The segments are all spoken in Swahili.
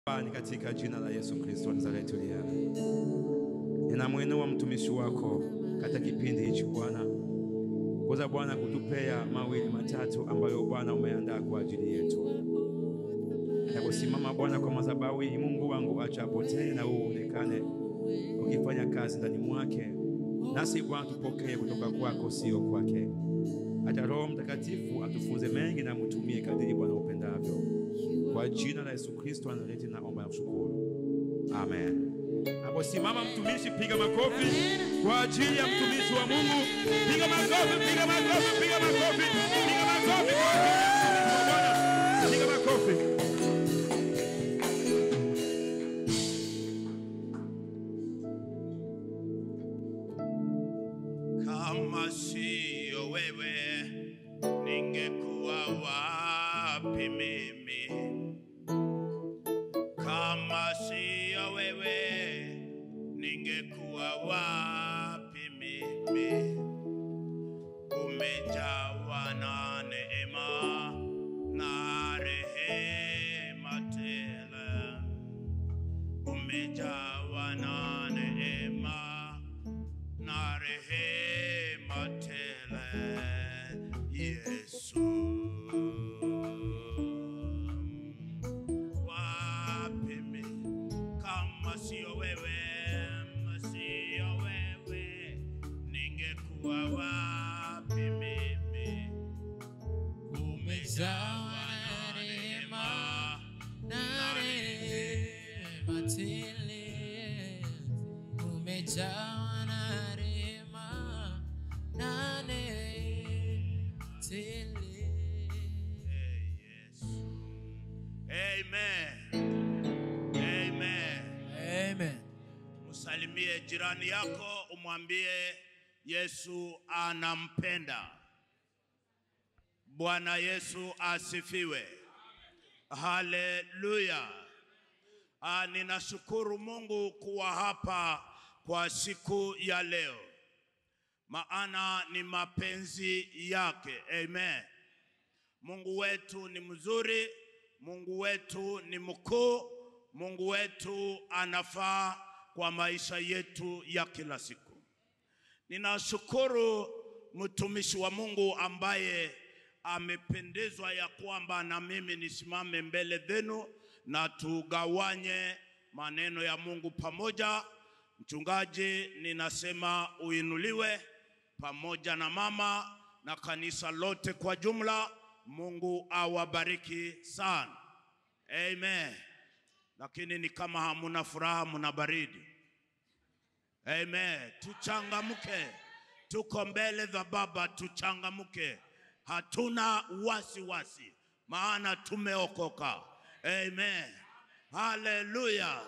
Baba, ni katika jina la Yesu Kristo wa Nazareti uliye hai. Ninamwinua mtumishi wako katika kipindi hichi Bwana, kuweza Bwana kutupea mawili matatu ambayo Bwana umeandaa kwa ajili yetu. Nakusimama Bwana kwa madhabahu hii, Mungu wangu, acha apotee na wewe uonekane ukifanya kazi ndani mwake, nasi Bwana tupokee kutoka kwako, sio kwake. Acha Roho Mtakatifu atufunze mengi na mtumie kadiri Bwana upendavyo. Kwa jina la Yesu Kristo wa Nazareti naomba na kushukuru. Amen. Hapo simama mtumishi, piga makofi kwa ajili ya mtumishi wa Mungu. Piga makofi, piga makofi, piga makofi, piga makofi kwa ajili ya mtumishi wa Bwana. Piga makofi. Kama siyo wewe ningekuwa wapi mimi? Kama siyo wewe ningekuwa wapi mimi? Umejawa na neema na rehema tele, umejawa na neema na rehema tele, Yesu. Wapi mimi kama sio wewe, sio wewe, ningekuwa wapi mimi? Umejawa na neema na rehema tele, umejawa na rehema na neema tele. Hey, Yesu. Amen. Amen. Amen. Msalimie jirani yako, umwambie Yesu anampenda. Bwana Yesu asifiwe. Haleluya. Ah, ninashukuru Mungu kuwa hapa kwa siku ya leo, maana ni mapenzi yake. Amen. Mungu wetu ni mzuri, Mungu wetu ni mkuu, Mungu wetu anafaa kwa maisha yetu ya kila siku. Ninashukuru mtumishi wa Mungu ambaye amependezwa ya kwamba na mimi nisimame mbele zenu na tugawanye maneno ya Mungu pamoja. Mchungaji, ninasema uinuliwe pamoja na mama na kanisa lote kwa jumla. Mungu awabariki sana. Amen. Lakini ni kama hamuna furaha, muna baridi. Amen. Tuchangamke, tuko mbele za Baba, tuchangamke. Hatuna wasiwasi wasi, maana tumeokoka. Amen. Haleluya.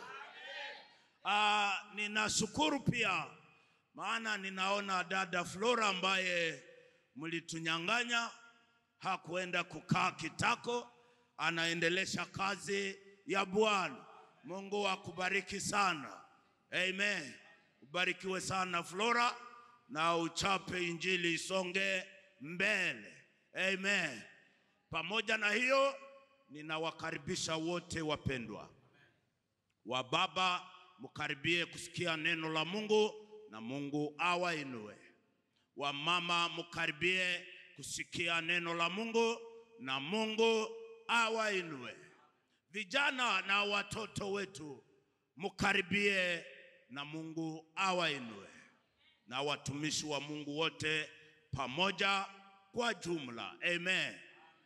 Ah, ninashukuru pia maana ninaona dada Flora ambaye mlitunyang'anya hakuenda kukaa kitako, anaendelesha kazi ya Bwana. Mungu akubariki sana. Amen. Ubarikiwe sana Flora, na uchape injili isonge mbele. Amen. Pamoja na hiyo, ninawakaribisha wote wapendwa wa baba, mkaribie kusikia neno la Mungu na Mungu awainue. Wa mama, mkaribie kusikia neno la Mungu na Mungu awainue. Vijana na watoto wetu, mkaribie na Mungu awainue, na watumishi wa Mungu wote pamoja kwa jumla. Amen.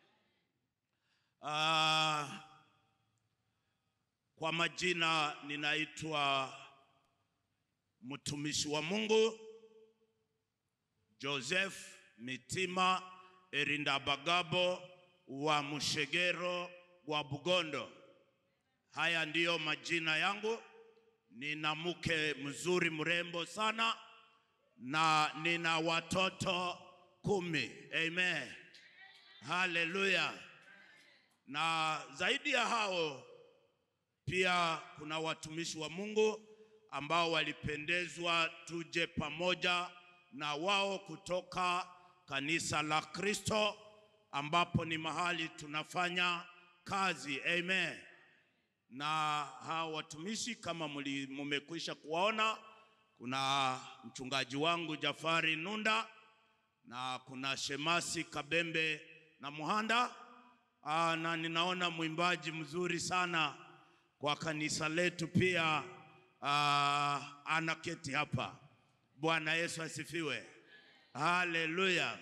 Ah, kwa majina ninaitwa mtumishi wa Mungu Joseph Mitima Erindabagabo wa Mushegero wa Bugondo. Haya ndiyo majina yangu. Nina mke mzuri mrembo sana na nina watoto kumi. Amen. Haleluya. Na zaidi ya hao pia kuna watumishi wa Mungu ambao walipendezwa tuje pamoja na wao kutoka kanisa la Kristo ambapo ni mahali tunafanya kazi. Amen. na hao watumishi kama muli- mumekwisha kuwaona, kuna mchungaji wangu Jafari Nunda na kuna Shemasi Kabembe na Muhanda. Aa, na ninaona mwimbaji mzuri sana kwa kanisa letu pia aa, anaketi hapa. Bwana Yesu asifiwe, haleluya.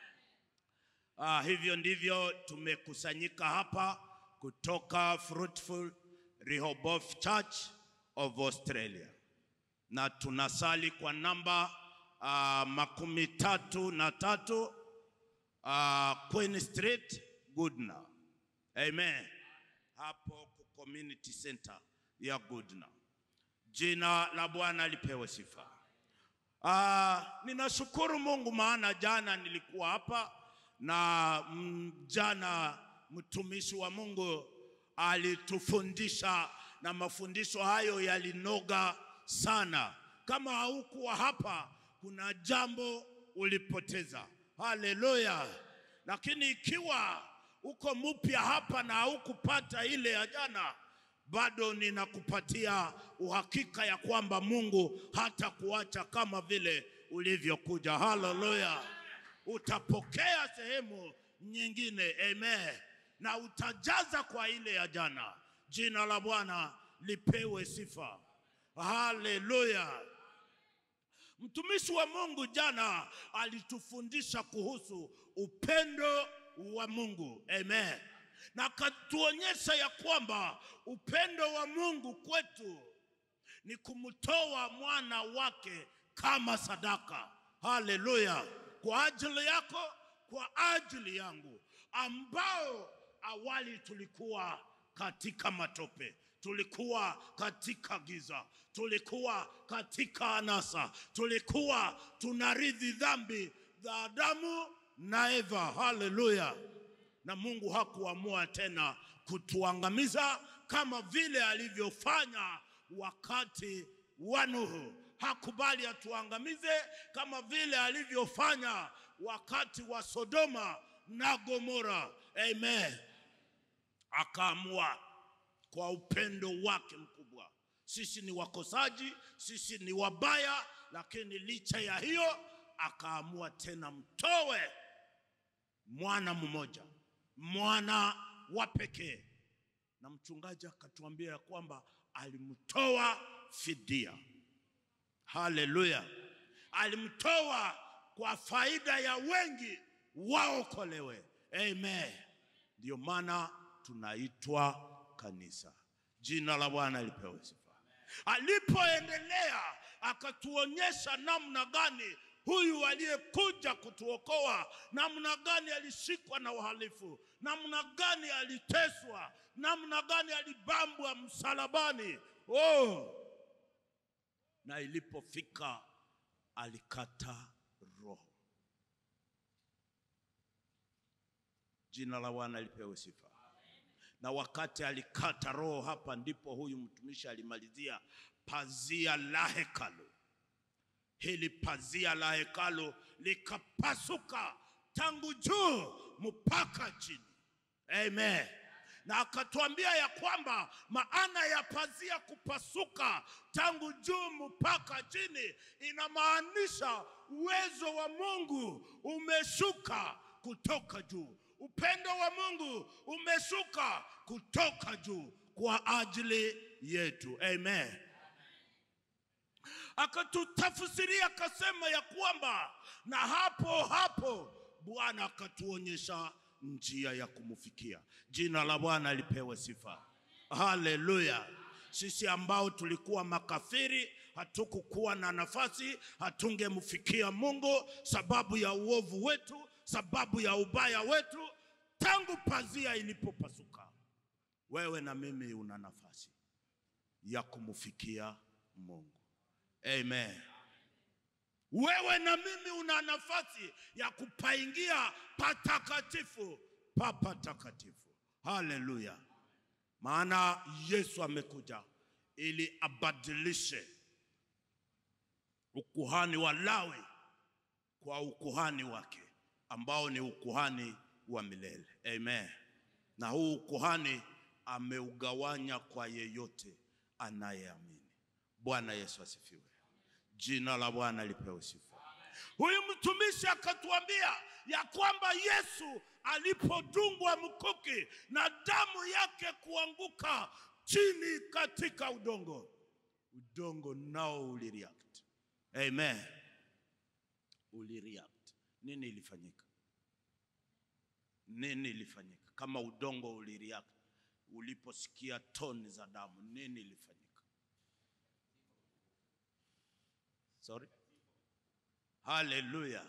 Ah, hivyo ndivyo tumekusanyika hapa kutoka Fruitful Rehoboth Church of Australia, na tunasali kwa namba ah, makumi tatu na tatu ah, Queen Street Goodna. Amen. Hapo ku community center ya Goodna. Jina la Bwana lipewe sifa. Ah, ninashukuru Mungu maana jana nilikuwa hapa na mm, jana mtumishi wa Mungu alitufundisha na mafundisho hayo yalinoga sana. Kama haukuwa hapa, kuna jambo ulipoteza. Haleluya! Lakini ikiwa uko mpya hapa na haukupata ile ya jana, bado ninakupatia uhakika ya kwamba Mungu hatakuacha kama vile ulivyokuja. Haleluya! Utapokea sehemu nyingine, amen, na utajaza kwa ile ya jana. Jina la Bwana lipewe sifa. Haleluya! Mtumishi wa Mungu jana alitufundisha kuhusu upendo wa Mungu. Amen. Na akatuonyesha ya kwamba upendo wa Mungu kwetu ni kumtoa mwana wake kama sadaka. Haleluya! Kwa ajili yako, kwa ajili yangu, ambao awali tulikuwa katika matope, tulikuwa katika giza, tulikuwa katika anasa, tulikuwa tunarithi dhambi za Adamu na Eva. Haleluya! Na Mungu hakuamua tena kutuangamiza kama vile alivyofanya wakati wa Nuhu. Hakubali atuangamize kama vile alivyofanya wakati wa Sodoma na Gomora. Amen. Akaamua kwa upendo wake mkubwa. Sisi ni wakosaji, sisi ni wabaya, lakini licha ya hiyo akaamua tena mtowe mwana mmoja, mwana wa pekee, na mchungaji akatuambia ya kwamba alimtoa fidia. Haleluya! Alimtoa kwa faida ya wengi waokolewe. Amen. Ndio maana tunaitwa kanisa. Jina la Bwana lipewe sifa. Alipoendelea akatuonyesha namna gani huyu aliyekuja kutuokoa, namna gani alishikwa na uhalifu, namna gani aliteswa, namna gani alibambwa msalabani. Oh, na ilipofika alikata roho. Jina la Bwana lipewe sifa. Na wakati alikata roho, hapa ndipo huyu mtumishi alimalizia pazia la hekalu. Hili pazia la hekalu likapasuka tangu juu mpaka chini. Amen. Na akatuambia ya kwamba maana ya pazia kupasuka tangu juu mpaka chini inamaanisha uwezo wa Mungu umeshuka kutoka juu. Upendo wa Mungu umeshuka kutoka juu kwa ajili yetu. Amen. Akatutafsiria akasema ya kwamba, na hapo hapo Bwana akatuonyesha njia ya kumfikia. Jina la Bwana lipewe sifa. Haleluya. Sisi ambao tulikuwa makafiri, hatukukuwa na nafasi, hatungemfikia Mungu sababu ya uovu wetu, sababu ya ubaya wetu. Tangu pazia ilipopasuka, wewe na mimi una nafasi ya kumfikia Mungu. Amen. Wewe na mimi una nafasi ya kupaingia patakatifu pa patakatifu. Haleluya! Maana Yesu amekuja ili abadilishe ukuhani wa Lawi kwa ukuhani wake ambao ni ukuhani wa milele. Amen. Na huu ukuhani ameugawanya kwa yeyote anayeamini. Bwana Yesu asifiwe. Jina la Bwana lipewe sifa. Huyu mtumishi akatuambia ya kwamba Yesu alipodungwa mkuki na damu yake kuanguka chini katika udongo, udongo nao ulireact. Amen, ulireact. Nini ilifanyika? Nini ilifanyika kama udongo ulireact uliposikia toni za damu? Nini ilifanyika? Sorry. Haleluya.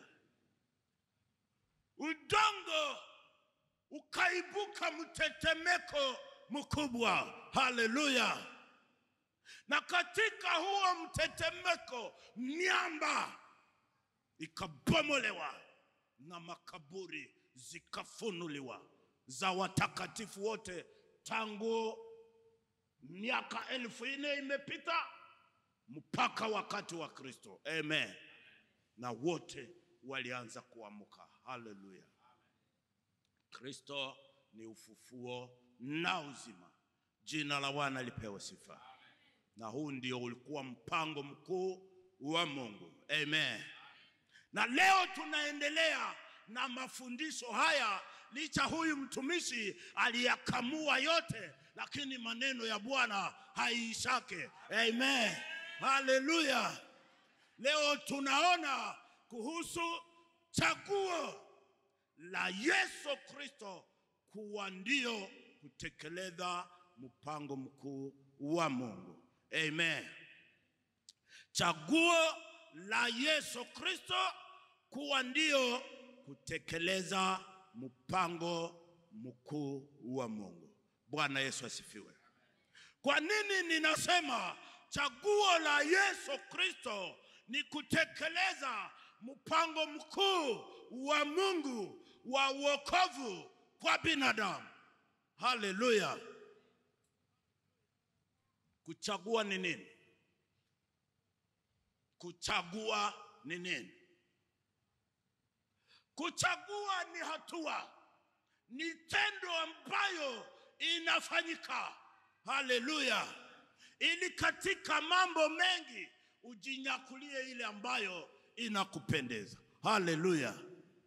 Udongo ukaibuka mtetemeko mkubwa. Haleluya. Na katika huo mtetemeko miamba ikabomolewa na makaburi zikafunuliwa za watakatifu wote tangu miaka elfu nne imepita mpaka wakati wa Kristo. Amen. Na wote walianza kuamka. Haleluya. Kristo ni ufufuo na uzima. Jina la Bwana lipewe sifa. Na huu ndio ulikuwa mpango mkuu wa Mungu. Amen. Na leo tunaendelea na mafundisho haya, licha huyu mtumishi aliyakamua yote, lakini maneno ya Bwana haiishake. Amen. Haleluya. Leo tunaona kuhusu chaguo la Yesu Kristo kuwa ndio kutekeleza mpango mkuu wa Mungu. Amen. Chaguo la Yesu Kristo kuwa ndio kutekeleza mpango mkuu wa Mungu. Bwana Yesu asifiwe. Kwa nini ninasema chaguo la Yesu Kristo ni kutekeleza mpango mkuu wa Mungu wa wokovu kwa binadamu? Haleluya! Kuchagua ni nini? Kuchagua ni nini? Kuchagua ni hatua, ni tendo ambayo inafanyika. Haleluya! Ili katika mambo mengi ujinyakulie ile ambayo inakupendeza. Haleluya!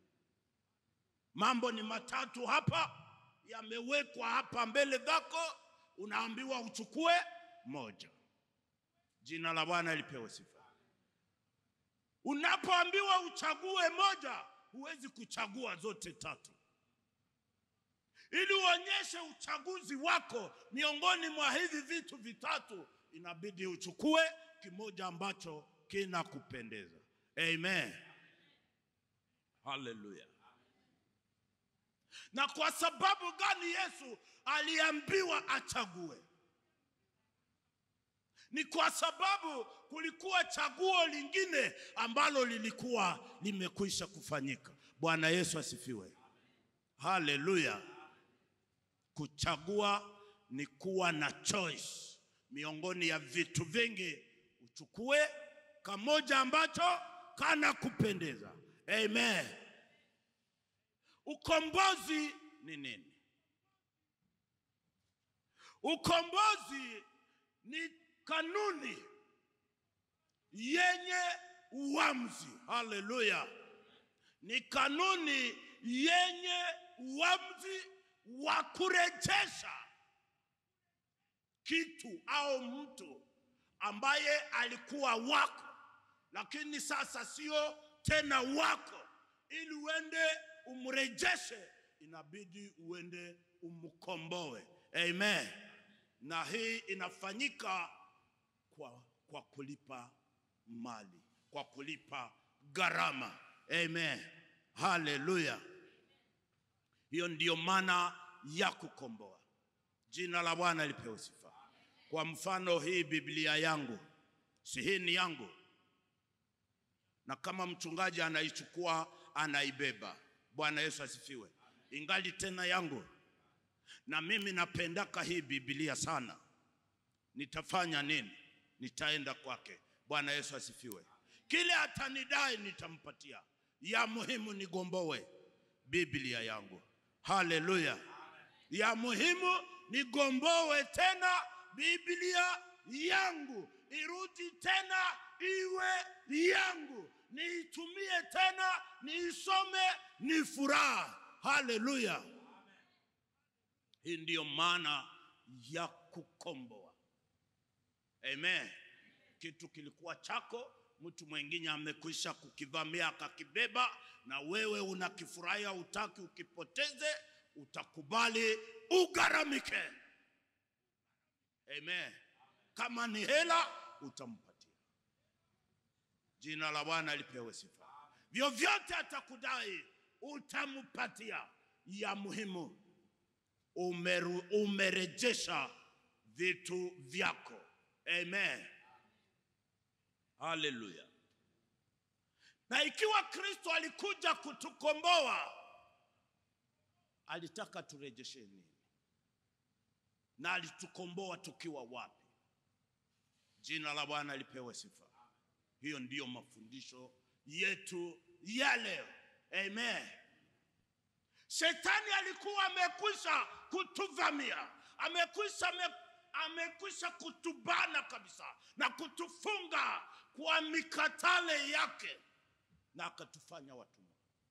Mambo ni matatu hapa, yamewekwa hapa mbele zako, unaambiwa uchukue moja. Jina la Bwana lipewe sifa. Unapoambiwa uchague moja, huwezi kuchagua zote tatu. Ili uonyeshe uchaguzi wako miongoni mwa hivi vitu vitatu, inabidi uchukue kimoja ambacho kinakupendeza. Amen, haleluya. Na kwa sababu gani Yesu aliambiwa achague? Ni kwa sababu kulikuwa chaguo lingine ambalo lilikuwa limekwisha kufanyika. Bwana Yesu asifiwe, haleluya. Kuchagua ni kuwa na choice miongoni ya vitu vingi, uchukue kamoja ambacho kana kupendeza. Amen. Ukombozi ni nini? Ukombozi ni kanuni yenye uamuzi. Haleluya! Ni kanuni yenye uamuzi wa kurejesha kitu au mtu ambaye alikuwa wako, lakini sasa sio tena wako. Ili uende umrejeshe, inabidi uende umkomboe. Amen. Na hii inafanyika kwa, kwa kulipa mali, kwa kulipa gharama. Amen. Haleluya. Hiyo ndiyo maana ya kukomboa. Jina la Bwana lipewe sifa. Kwa mfano, hii Biblia yangu, si hii ni yangu, na kama mchungaji anaichukua anaibeba. Bwana Yesu asifiwe. Ingali tena yangu, na mimi napendaka hii Biblia sana. Nitafanya nini? Nitaenda kwake. Bwana Yesu asifiwe. Kile atanidai nitampatia. Ya muhimu nigombowe Biblia yangu. Haleluya. Ya muhimu nigomboe tena Biblia yangu, irudi tena iwe yangu, niitumie tena, niisome, ni furaha. Haleluya! Hii ndiyo maana ya kukomboa. Amen. Kitu kilikuwa chako, mtu mwingine amekwisha kukivamia akakibeba, na wewe unakifurahia, utaki ukipoteze, utakubali ugharamike. Amen. Kama ni hela utampatia. Jina la Bwana lipewe sifa. Vyovyote atakudai utampatia. Ya muhimu umeru, umerejesha vitu vyako. Amen. Haleluya. Na ikiwa Kristo alikuja kutukomboa, alitaka turejeshe nini? Na alitukomboa tukiwa wapi? Jina la Bwana lipewe sifa. Hiyo ndiyo mafundisho yetu ya leo. Amen. Shetani alikuwa amekwisha kutuvamia, amekwisha ame, amekwisha kutubana kabisa na kutufunga kwa mikatale yake, na akatufanya watumwa,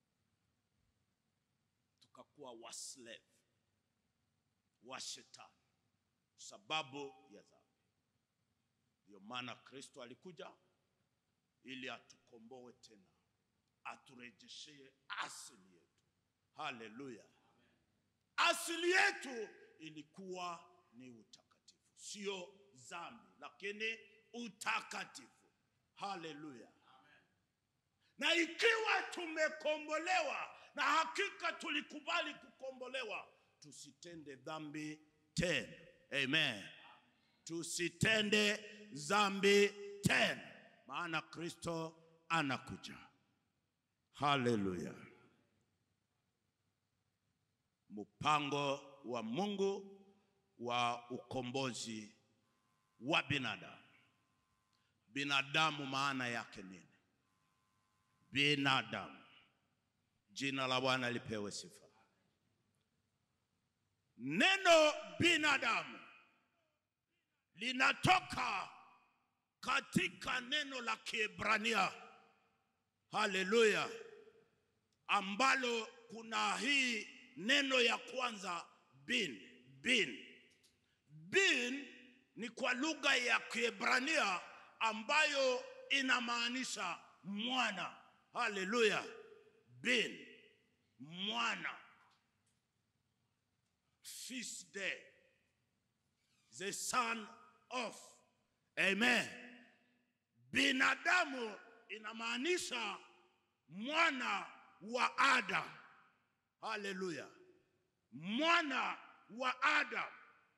tukakuwa waslave wa shetani sababu ya dhambi. Ndio maana Kristo alikuja ili atukomboe tena, aturejeshee asili yetu. Haleluya! Asili yetu ilikuwa ni utakatifu, sio dhambi, lakini utakatifu. Haleluya! Na ikiwa tumekombolewa, na hakika tulikubali kukombolewa, tusitende dhambi tena. Amen. Tusitende dhambi tena, maana Kristo anakuja. Haleluya! Mpango wa Mungu wa ukombozi wa binadamu. Binadamu maana yake nini? Binadamu. Jina la Bwana lipewe sifa. Neno binadamu linatoka katika neno la Kiebrania, haleluya, ambalo kuna hii neno ya kwanza bin. Bin, bin ni kwa lugha ya Kiebrania ambayo inamaanisha mwana. Haleluya, bin, mwana feast day, the son of. Amen. Binadamu inamaanisha mwana wa Adam. Haleluya, mwana wa Adam.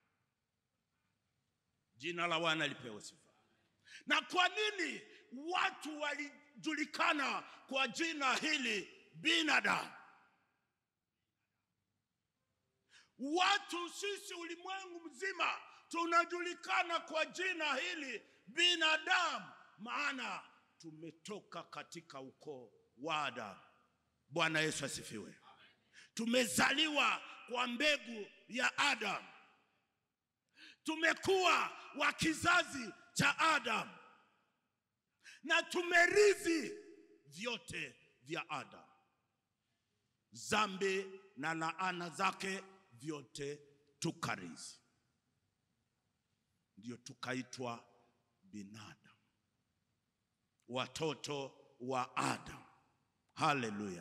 Jina la Bwana lipewe sifa. Na kwa nini watu walijulikana kwa jina hili binadamu? Watu sisi ulimwengu mzima tunajulikana kwa jina hili binadamu, maana tumetoka katika ukoo wa Adamu. Bwana Yesu asifiwe. Tumezaliwa kwa mbegu ya Adamu, tumekuwa wa kizazi cha Adamu na tumerithi vyote vya Adamu, zambi na laana zake vyote tukarithi, ndio tukaitwa binadamu, watoto wa Adamu. Haleluya!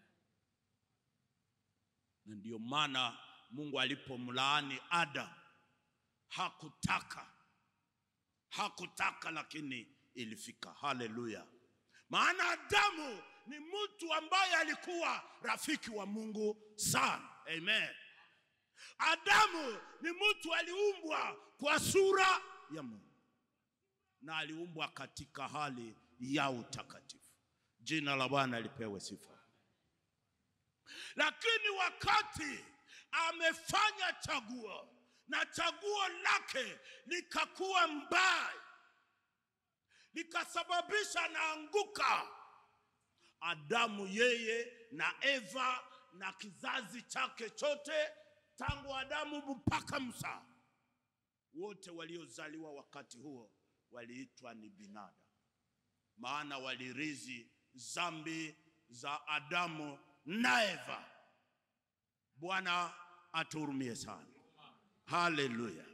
Na ndio maana Mungu alipomlaani Adamu hakutaka, hakutaka, lakini ilifika. Haleluya! Maana Adamu ni mtu ambaye alikuwa rafiki wa Mungu sana. Amen. Adamu ni mtu aliumbwa kwa sura ya Mungu na aliumbwa katika hali ya utakatifu. Jina la Bwana lipewe sifa. Lakini wakati amefanya chaguo na chaguo lake likakuwa mbaya, likasababisha naanguka, Adamu yeye na Eva na kizazi chake chote tangu Adamu mpaka Musa, wote waliozaliwa wakati huo waliitwa ni binadamu, maana walirizi zambi za Adamu na Eva. Bwana atuhurumie sana. Haleluya.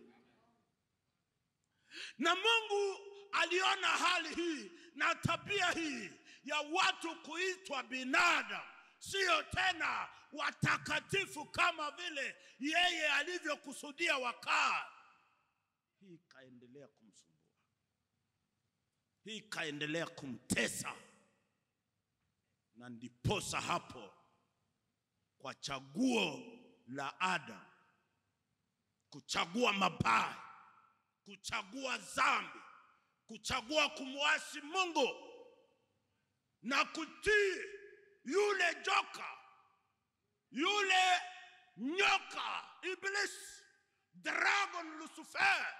Na Mungu aliona hali hii na tabia hii ya watu kuitwa binadamu, sio tena watakatifu kama vile yeye alivyokusudia wakaa. Hii ikaendelea kumsumbua, hii ikaendelea kumtesa, na ndiposa hapo kwa chaguo la Adam kuchagua mabaya, kuchagua dhambi, kuchagua kumwasi Mungu na kutii yule joka, yule nyoka, Iblis, dragon Lucifer,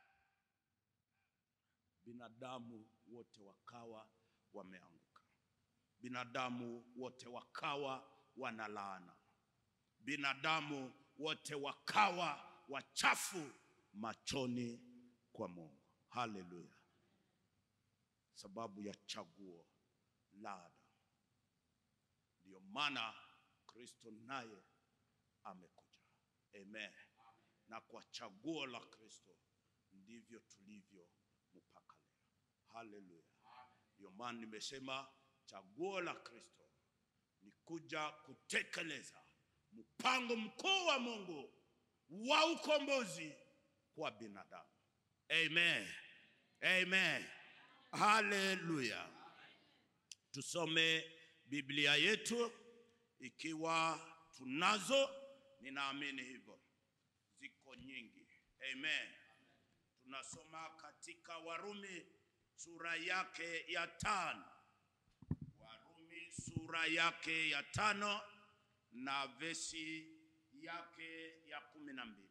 binadamu wote wakawa wameanguka, binadamu wote wakawa wanalaana, binadamu wote wakawa wachafu machoni kwa Mungu. Haleluya! Sababu ya chaguo la Adamu. Ndiyo maana Kristo naye amekuja. Amen. Na kwa chaguo la Kristo ndivyo tulivyo mpaka leo. Haleluya! Ndiyo maana nimesema chaguo la Kristo ni kuja kutekeleza mpango mkuu wa Mungu wa ukombozi kwa binadamu. Amen. Amen. Haleluya. Tusome Biblia yetu ikiwa tunazo, ninaamini hivyo. Ziko nyingi. Amen. Tunasoma katika Warumi sura yake ya tano. Warumi sura yake ya tano na vesi yake ya kumi na mbili.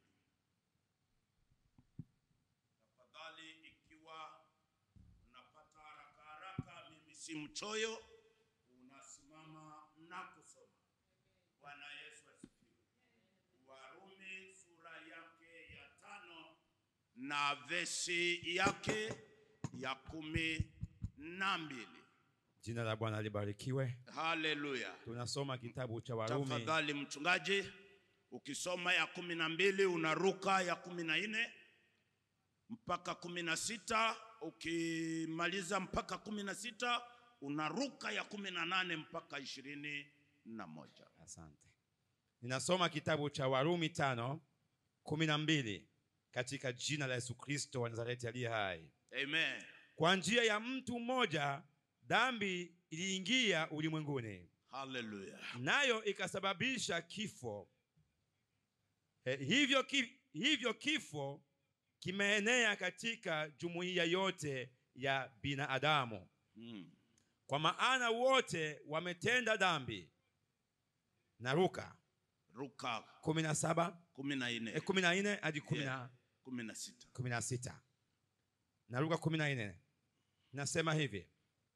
Tafadhali, ikiwa unapata haraka haraka, mimi si mchoyo, unasimama na kusoma. Bwana Yesu asifiwe. Warumi sura yake ya tano na vesi yake ya kumi na mbili. Jina la Bwana libarikiwe. Haleluya. Tunasoma kitabu cha Warumi Tafadhali mchungaji, ukisoma ya kumi na mbili unaruka ya kumi na nne mpaka kumi na sita ukimaliza mpaka kumi na sita unaruka ya kumi na nane mpaka ishirini na moja. Asante. Ninasoma kitabu cha Warumi tano kumi na mbili katika jina la Yesu Kristo wa Nazareti aliye hai. Amen. Kwa njia ya mtu mmoja dhambi iliingia ulimwenguni, Haleluya. nayo ikasababisha kifo. Eh, hivyo, ki, hivyo kifo kimeenea katika jumuiya yote ya binadamu, Mm. kwa maana wote wametenda dhambi. Naruka Ruka kumi na saba kumi na eh, nne kumi na nne hadi kumi na Yeah. kumi na sita. kumi na sita na Luka kumi na nne nasema hivi: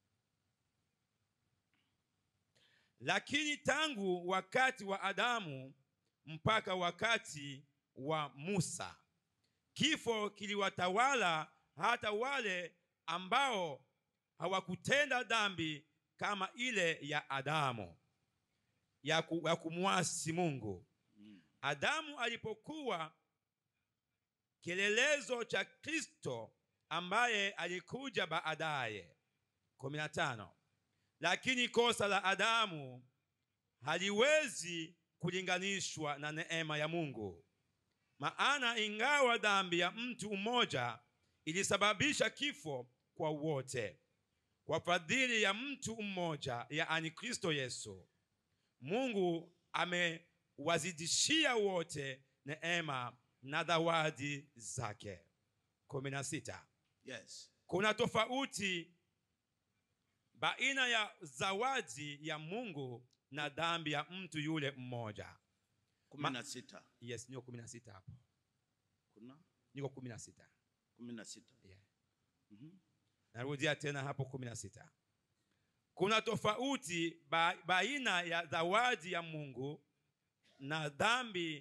lakini tangu wakati wa Adamu mpaka wakati wa Musa, kifo kiliwatawala hata wale ambao hawakutenda dhambi kama ile ya Adamu ya, ku, ya kumwasi Mungu. Mm. Adamu alipokuwa kielelezo cha Kristo ambaye alikuja baadaye. kumi na tano. Lakini kosa la Adamu haliwezi kulinganishwa na neema ya Mungu, maana ingawa dhambi ya mtu mmoja ilisababisha kifo kwa wote, kwa fadhili ya mtu mmoja, yaani Kristo Yesu, Mungu amewazidishia wote neema na zawadi zake. kumi na sita. Yes. Kuna tofauti baina ya zawadi ya Mungu na dhambi ya mtu yule mmoja. kumi na sita. Yes, niko kumi na sita hapo, Kuna niko kumi na sita kumi na sita. yeah. Mhm. Narudia tena hapo kumi na sita. Kuna tofauti ba, baina ya zawadi ya Mungu na dhambi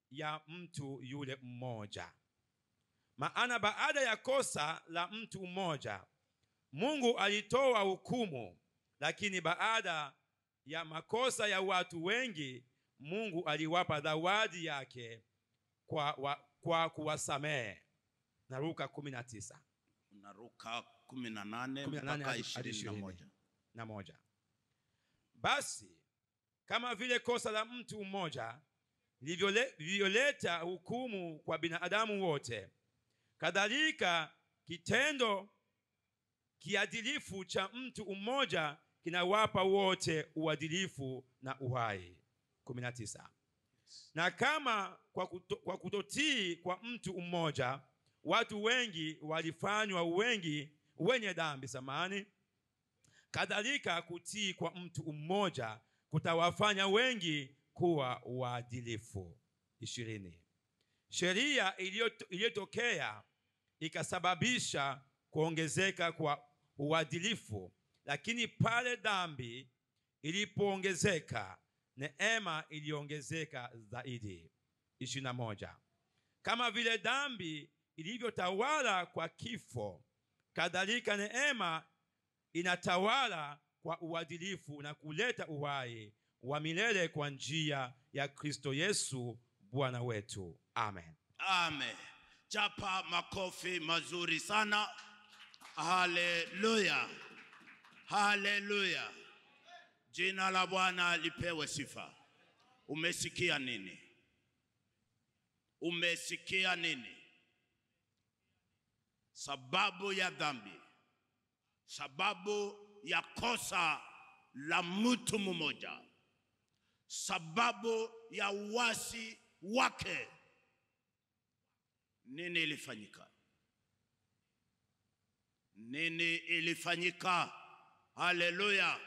ya mtu yule mmoja. Maana baada ya kosa la mtu mmoja Mungu alitoa hukumu, lakini baada ya makosa ya watu wengi Mungu aliwapa zawadi yake kwa, wa, kwa kuwasamehe. Na Luka 19 unaruka kumi na nane 18 mpaka hadi- hadi ishirini na 20. moja na moja. Basi kama vile kosa la mtu mmoja lilivyole- lilivyoleta hukumu kwa binadamu wote, kadhalika kitendo kiadilifu cha mtu mmoja kinawapa wote uadilifu na uhai. 19. Na kama kwa, kuto, kwa kutotii kwa mtu mmoja watu wengi walifanywa wengi wenye dhambi samani kadhalika kutii kwa mtu mmoja kutawafanya wengi kuwa waadilifu. ishirini. Sheria iliyoto- iliyotokea ikasababisha kuongezeka kwa uadilifu, lakini pale dhambi ilipoongezeka, neema iliongezeka zaidi. ishirini na moja. Kama vile dhambi ilivyotawala kwa kifo, kadhalika neema inatawala kwa uadilifu na kuleta uhai wa milele kwa njia ya Kristo Yesu Bwana wetu. Amen. Amen. Chapa makofi mazuri sana. Haleluya, haleluya. Jina la Bwana lipewe sifa. Umesikia nini? Umesikia nini? Sababu ya dhambi, sababu ya kosa la mtu mmoja, sababu ya uasi wake nini ilifanyika? Nini ilifanyika? Haleluya!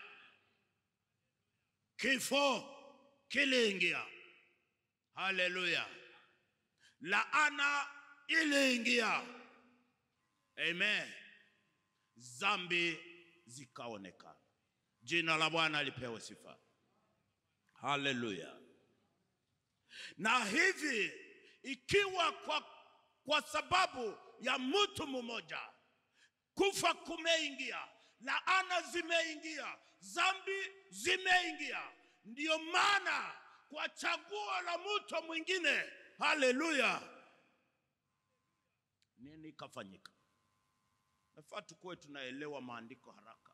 Kifo kiliingia. Haleluya! Laana iliingia. Amen. Zambi zikaonekana. Jina la Bwana lipewe sifa. Haleluya. Na hivi ikiwa kwa, kwa sababu ya mtu mmoja kufa kumeingia, laana zimeingia, zambi zimeingia, ndiyo maana kwa chaguo la mtu mwingine, haleluya, nini ikafanyika? Nafaa tukuwe tunaelewa maandiko haraka.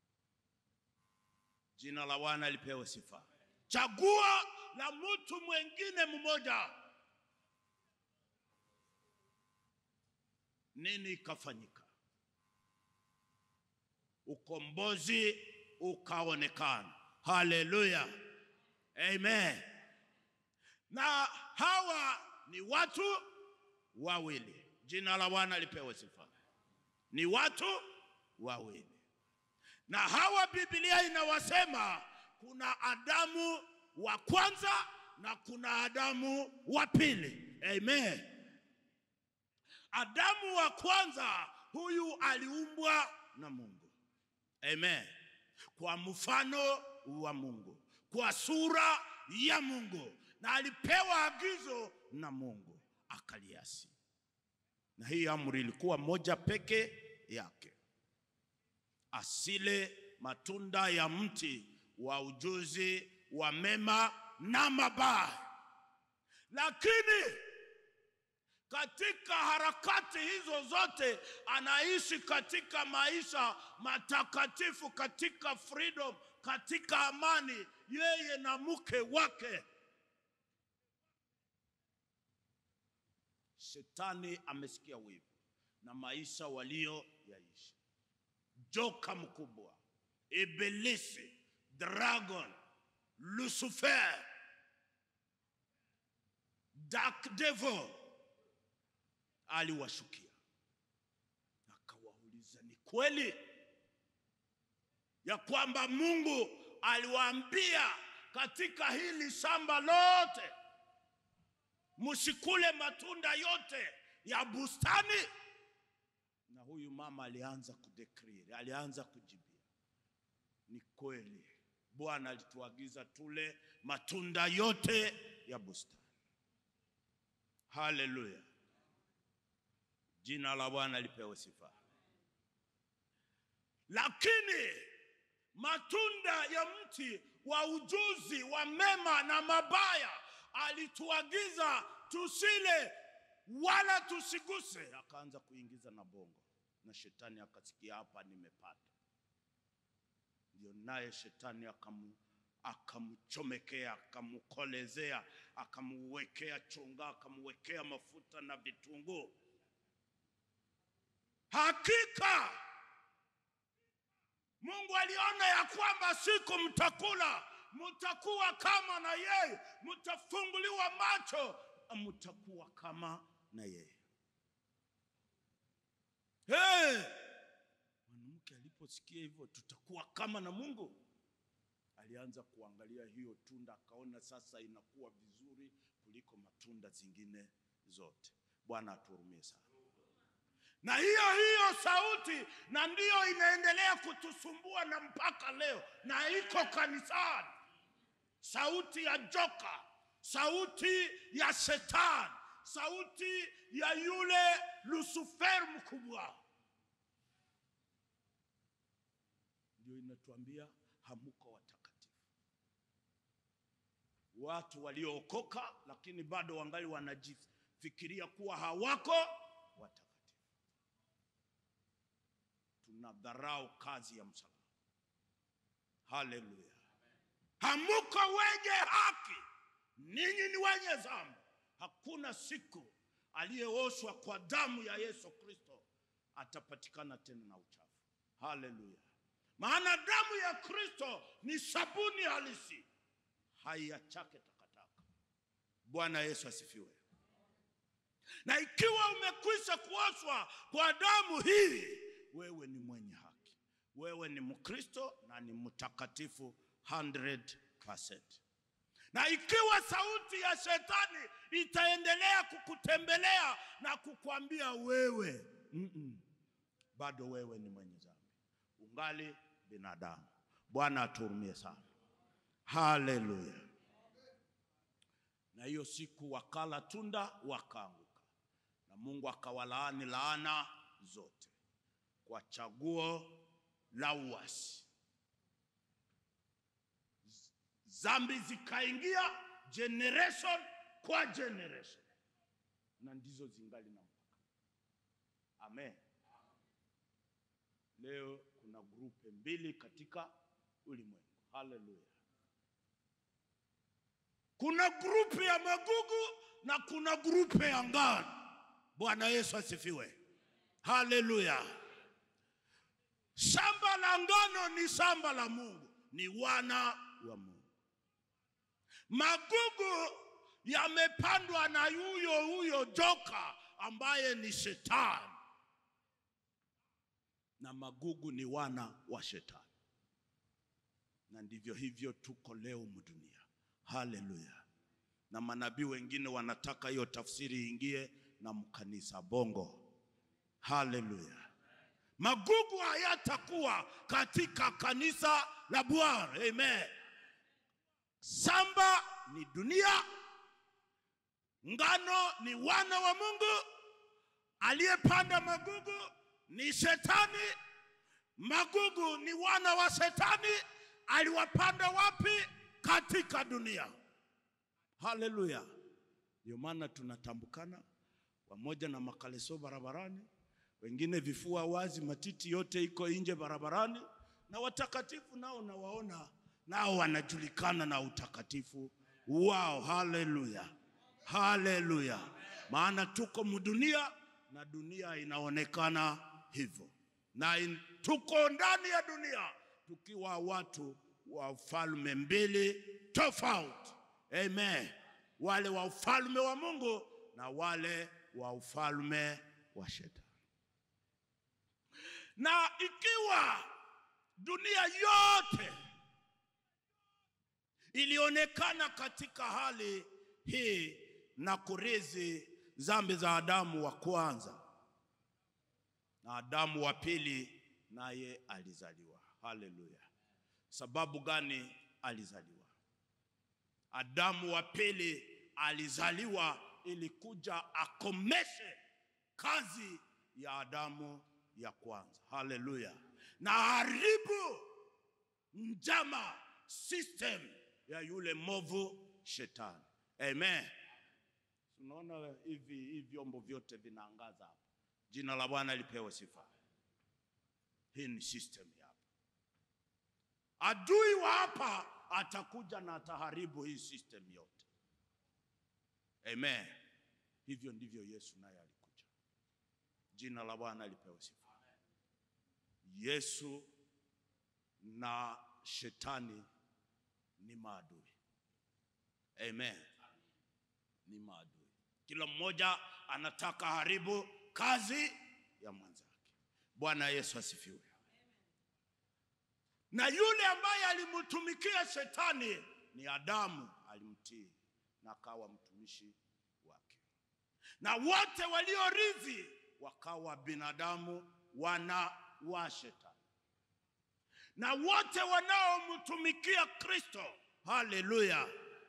Jina la Bwana lipewe sifa. Chaguo la mtu mwingine mmoja, nini ikafanyika? Ukombozi ukaonekana. Haleluya, amen. Na hawa ni watu wawili. Jina la Bwana lipewe sifa. Ni watu wawili, na hawa Biblia inawasema kuna Adamu wa kwanza na kuna Adamu wa pili. Amen. Adamu wa kwanza huyu aliumbwa na Mungu. Amen. Kwa mfano wa Mungu, kwa sura ya Mungu, na alipewa agizo na Mungu akaliasi, na hii amri ilikuwa moja peke yake, asile matunda ya mti wa ujuzi wa mema na mabaya. Lakini katika harakati hizo zote anaishi katika maisha matakatifu, katika freedom, katika amani, yeye na mke wake. Shetani amesikia wivu na maisha walioyaishi. Joka mkubwa, Ibilisi, dragon, Lucifer, dark devil aliwashukia akawauliza, ni kweli ya kwamba Mungu aliwaambia katika hili shamba lote msikule matunda yote ya bustani? Na huyu mama alianza kudeclare, alianza kujibia, ni kweli Bwana alituagiza tule matunda yote ya bustani. Haleluya, jina la Bwana lipewe sifa. Lakini matunda ya mti wa ujuzi wa mema na mabaya alituagiza tusile wala tusiguse. Akaanza kuingiza na bongo, na shetani akasikia, hapa nimepata. Ndio naye shetani akamu akamchomekea, akamkolezea, akamuwekea chonga, akamuwekea mafuta na vitunguu. Hakika Mungu aliona ya kwamba siku mtakula mtakuwa kama na yeye, mtafunguliwa macho, mtakuwa kama na yeye. Hey! Mwanamke aliposikia hivyo, tutakuwa kama na Mungu, alianza kuangalia hiyo tunda, akaona sasa inakuwa vizuri kuliko matunda zingine zote. Bwana atuhurumie sana na hiyo hiyo sauti na ndiyo inaendelea kutusumbua na mpaka leo, na iko kanisani, sauti ya joka, sauti ya shetani, sauti ya yule Lucifer mkubwa, ndio inatuambia hamuko watakatifu. Watu waliookoka lakini bado wangali wanajifikiria kuwa hawako watakatifu tunadharau kazi ya msalaba. Haleluya! Hamuko wenye haki, ninyi ni wenye dhambi. Hakuna siku aliyeoshwa kwa damu ya Yesu Kristo atapatikana tena na uchafu. Haleluya! Maana damu ya Kristo ni sabuni halisi, haiachake takataka. Bwana Yesu asifiwe. Na ikiwa umekwisha kuoshwa kwa damu hii wewe ni mwenye haki, wewe ni Mkristo na ni mtakatifu 100%. Na ikiwa sauti ya shetani itaendelea kukutembelea na kukwambia wewe mm -mm, bado wewe ni mwenye dhambi, ungali binadamu. Bwana atuhurumie sana. Haleluya. Na hiyo siku wakala tunda wakaanguka, na Mungu akawalaani laana zote kwa chaguo la uasi. Zambi zikaingia generation kwa generation, na ndizo zingali na mpaka. Amen. Leo kuna grupe mbili katika ulimwengu. Haleluya. Kuna grupe ya magugu na kuna grupe ya ngano. Bwana Yesu asifiwe. Haleluya. Shamba la ngano ni shamba la Mungu, ni wana wa Mungu. Magugu yamepandwa na huyo huyo joka ambaye ni shetani, na magugu ni wana wa shetani, na ndivyo hivyo tuko leo mdunia. Haleluya! Na manabii wengine wanataka hiyo tafsiri ingie na mkanisa bongo. Haleluya! Magugu hayatakuwa katika kanisa la Bwana. Amen. Shamba ni dunia, ngano ni wana wa Mungu, aliyepanda magugu ni shetani. Magugu ni wana wa shetani, aliwapanda wapi? Katika dunia. Haleluya! Ndio maana tunatambukana pamoja na makaleso barabarani wengine vifua wazi, matiti yote iko nje barabarani, na watakatifu nao nawaona nao wanajulikana na utakatifu wao. Haleluya, haleluya! Maana tuko mdunia na dunia inaonekana hivyo, na in, tuko ndani ya dunia tukiwa watu wa ufalme mbili tofauti. Amen, wale wa ufalme wa Mungu na wale wa ufalme wa shetani na ikiwa dunia yote ilionekana katika hali hii na kurithi dhambi za Adamu wa kwanza na Adamu wa pili naye alizaliwa. Haleluya! Sababu gani alizaliwa? Adamu wa pili alizaliwa ilikuja akomeshe kazi ya Adamu ya kwanza. Haleluya! Na haribu njama system ya yule movu shetani. Amen. Unaona hivi hivi vyombo vyote vinaangaza hapa. Jina la Bwana lipewe sifa. Hii ni system ya hapa. Adui wa hapa atakuja na ataharibu hii system yote. Amen. Hivyo ndivyo Yesu naye alikuja. Jina la Bwana lipewe sifa. Yesu na shetani ni maadui. Amen. Ni maadui. Kila mmoja anataka haribu kazi ya mwenzake. Bwana Yesu asifiwe. Na yule ambaye alimtumikia shetani ni Adamu, alimtii na akawa mtumishi wake, na wote waliorithi wakawa binadamu wana wa shetani, na wote wanaomtumikia Kristo, haleluya,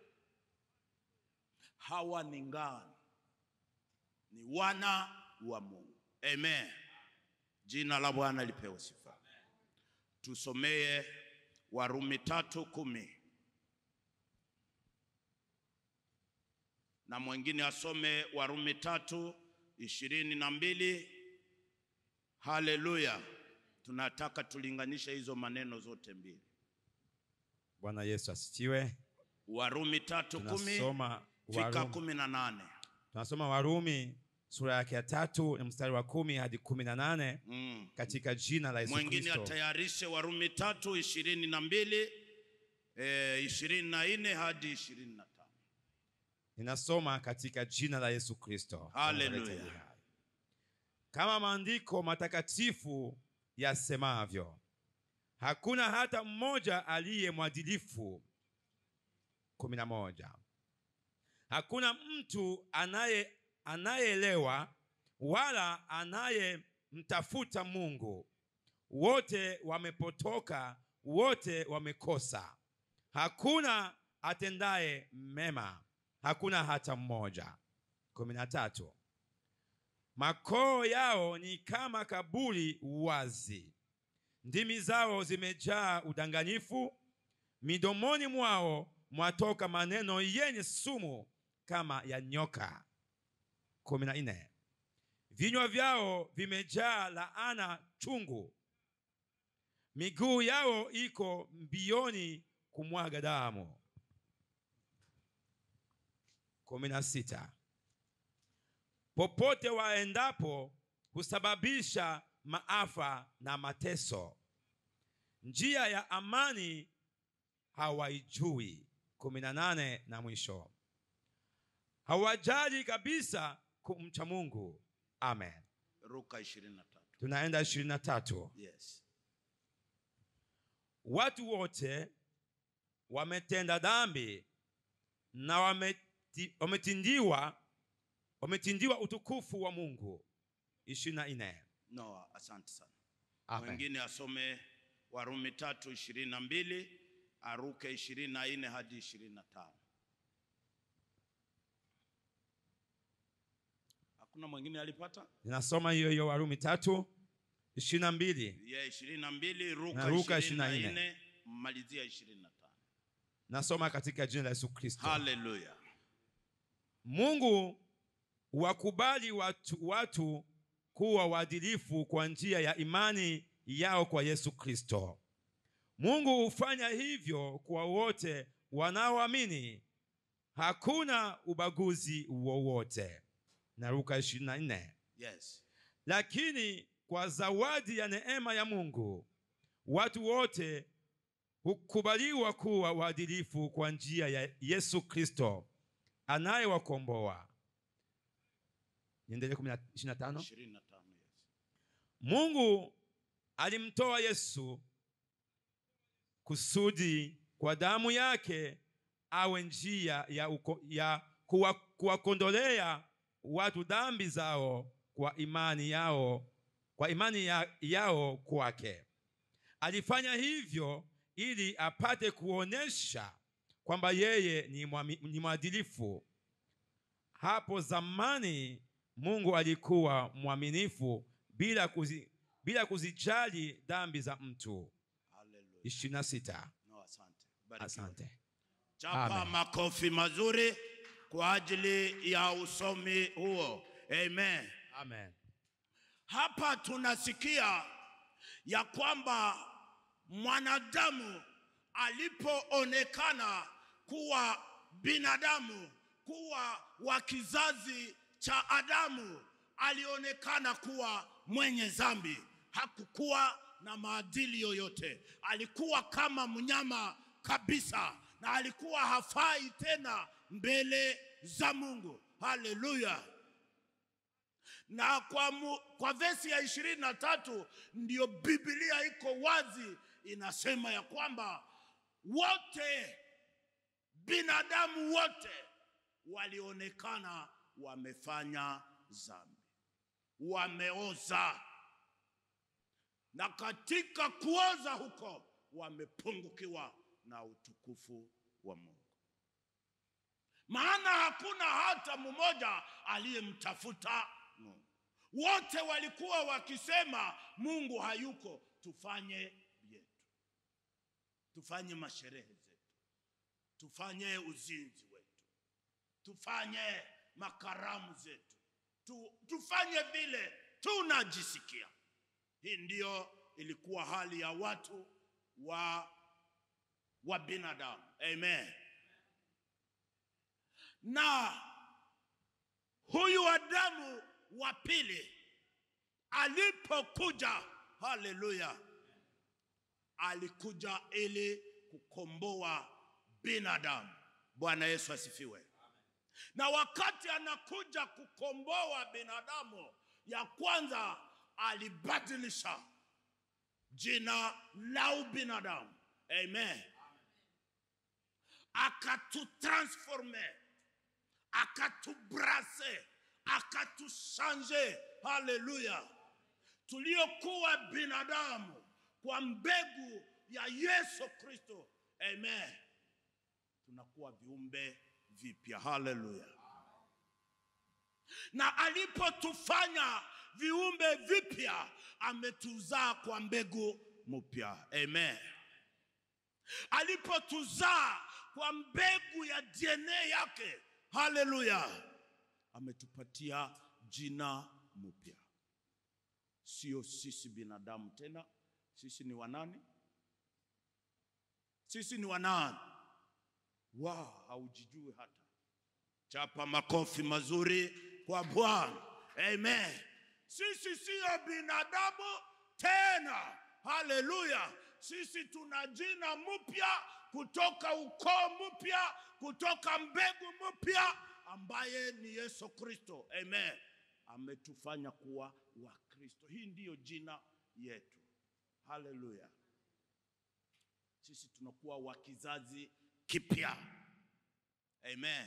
hawa ni ngano, ni wana wa Mungu. Amen. Jina la Bwana lipewe sifa. Tusomee Warumi tatu kumi na mwingine asome Warumi tatu ishirini na mbili. Haleluya! Tunataka tulinganishe hizo maneno zote mbili. Bwana Yesu asifiwe. Warumi tatu kumi Tunasoma fika Warumi, kumi na nane. tunasoma Warumi sura yake ya tatu na mstari wa kumi hadi kumi na nane Mm. katika jina la Yesu Mwingine Kristo. atayarishe Warumi tatu ishirini na mbili eh, ishirini na nne hadi ishirini na tano. Ninasoma katika jina la Yesu Kristo. Haleluya. Analeta uhai. Kama maandiko matakatifu yasemavyo, hakuna hata mmoja aliye mwadilifu. kumi na moja. Hakuna mtu anaye anayeelewa wala anayemtafuta Mungu. Wote wamepotoka, wote wamekosa. Hakuna atendaye mema, hakuna hata mmoja. kumi na tatu. Makoo yao ni kama kaburi wazi, ndimi zao zimejaa udanganyifu, midomoni mwao mwatoka maneno yenye sumu kama ya nyoka. kumi na nne. Vinywa vyao vimejaa laana chungu, miguu yao iko mbioni kumwaga damu. kumi na sita. Popote waendapo husababisha maafa na mateso, njia ya amani hawaijui. kumi na nane na mwisho, hawajali kabisa kumcha Mungu. Amen. Luka ishirini na tatu. Tunaenda ishirini na tatu. Yes. Watu wote wametenda dhambi na wameti, wametindiwa wametindiwa utukufu wa Mungu. ishirini na nne. No, asante sana. Amen. Mwingine asome Warumi tatu ishirini na mbili aruke ishirini na nne hadi ishirini na tano. Hakuna mwingine alipata? Ninasoma hiyo hiyo Warumi tatu ishirini na mbili. Ye ishirini na mbili ruka Na Luka ishirini na 24. nne malizia ishirini na tano. Nasoma katika jina la Yesu Kristo. Haleluya. Mungu wakubali watu, watu kuwa waadilifu kwa njia ya imani yao kwa Yesu Kristo. Mungu hufanya hivyo kwa wote wanaoamini. Hakuna ubaguzi wowote. Na Luka 24. Yes. Lakini kwa zawadi ya neema ya Mungu watu wote hukubaliwa kuwa waadilifu kwa njia ya Yesu Kristo anayewakomboa. Niendelee 25. ishirini na tano. Yes. Mungu alimtoa Yesu kusudi kwa damu yake awe njia ya, uko, ya kuwa, kuwakondolea watu dhambi zao kwa imani yao kwa imani ya, yao kwake. Alifanya hivyo ili apate kuonesha kwamba yeye ni, mwami- ni mwadilifu hapo zamani Mungu alikuwa mwaminifu bila, kuzi, bila kuzijali dhambi za mtu. Hallelujah. ishirini na sita. No, asante. Barikiwa. Asante. Chapa Amen. makofi mazuri kwa ajili ya usomi huo. Amen. Amen. Hapa tunasikia ya kwamba mwanadamu alipoonekana kuwa binadamu, kuwa wa kizazi cha Adamu, alionekana kuwa mwenye dhambi. Hakukuwa na maadili yoyote, alikuwa kama mnyama kabisa, na alikuwa hafai tena mbele za Mungu. Haleluya! na kwa, mu, kwa vesi ya ishirini na tatu ndiyo Biblia iko wazi, inasema ya kwamba wote binadamu wote walionekana wamefanya dhambi, wameoza, na katika kuoza huko wamepungukiwa na utukufu wa Mungu maana hakuna hata mmoja aliyemtafuta Mungu. Wote walikuwa wakisema Mungu hayuko, tufanye yetu, tufanye masherehe zetu, tufanye uzinzi wetu, tufanye makaramu zetu, tu, tufanye vile tunajisikia. Hii ndiyo ilikuwa hali ya watu wa, wa binadamu. Amen na huyu Adamu wa pili alipokuja, haleluya, alikuja ili kukomboa binadamu. Bwana Yesu asifiwe. Na wakati anakuja kukomboa binadamu, ya kwanza alibadilisha jina la ubinadamu. Amen, akatutransforme akatubrase akatushanje. Haleluya! tuliokuwa binadamu kwa mbegu ya Yesu Kristo, amen, tunakuwa viumbe vipya. Haleluya! na alipotufanya viumbe vipya, ametuzaa kwa mbegu mpya. Amen. Alipotuzaa kwa mbegu ya DNA yake Haleluya, ametupatia jina mpya. Sio sisi binadamu tena, sisi ni wanani? Sisi ni wanani? Wa haujijui hata. Chapa makofi mazuri kwa Bwana. Amen. Sisi siyo binadamu tena. Haleluya. Sisi tuna jina mpya kutoka ukoo mpya, kutoka mbegu mpya ambaye ni Yesu Kristo. Amen. Ametufanya kuwa Wakristo. Hii ndiyo jina yetu. Haleluya. Sisi tunakuwa wa kizazi kipya. Amen.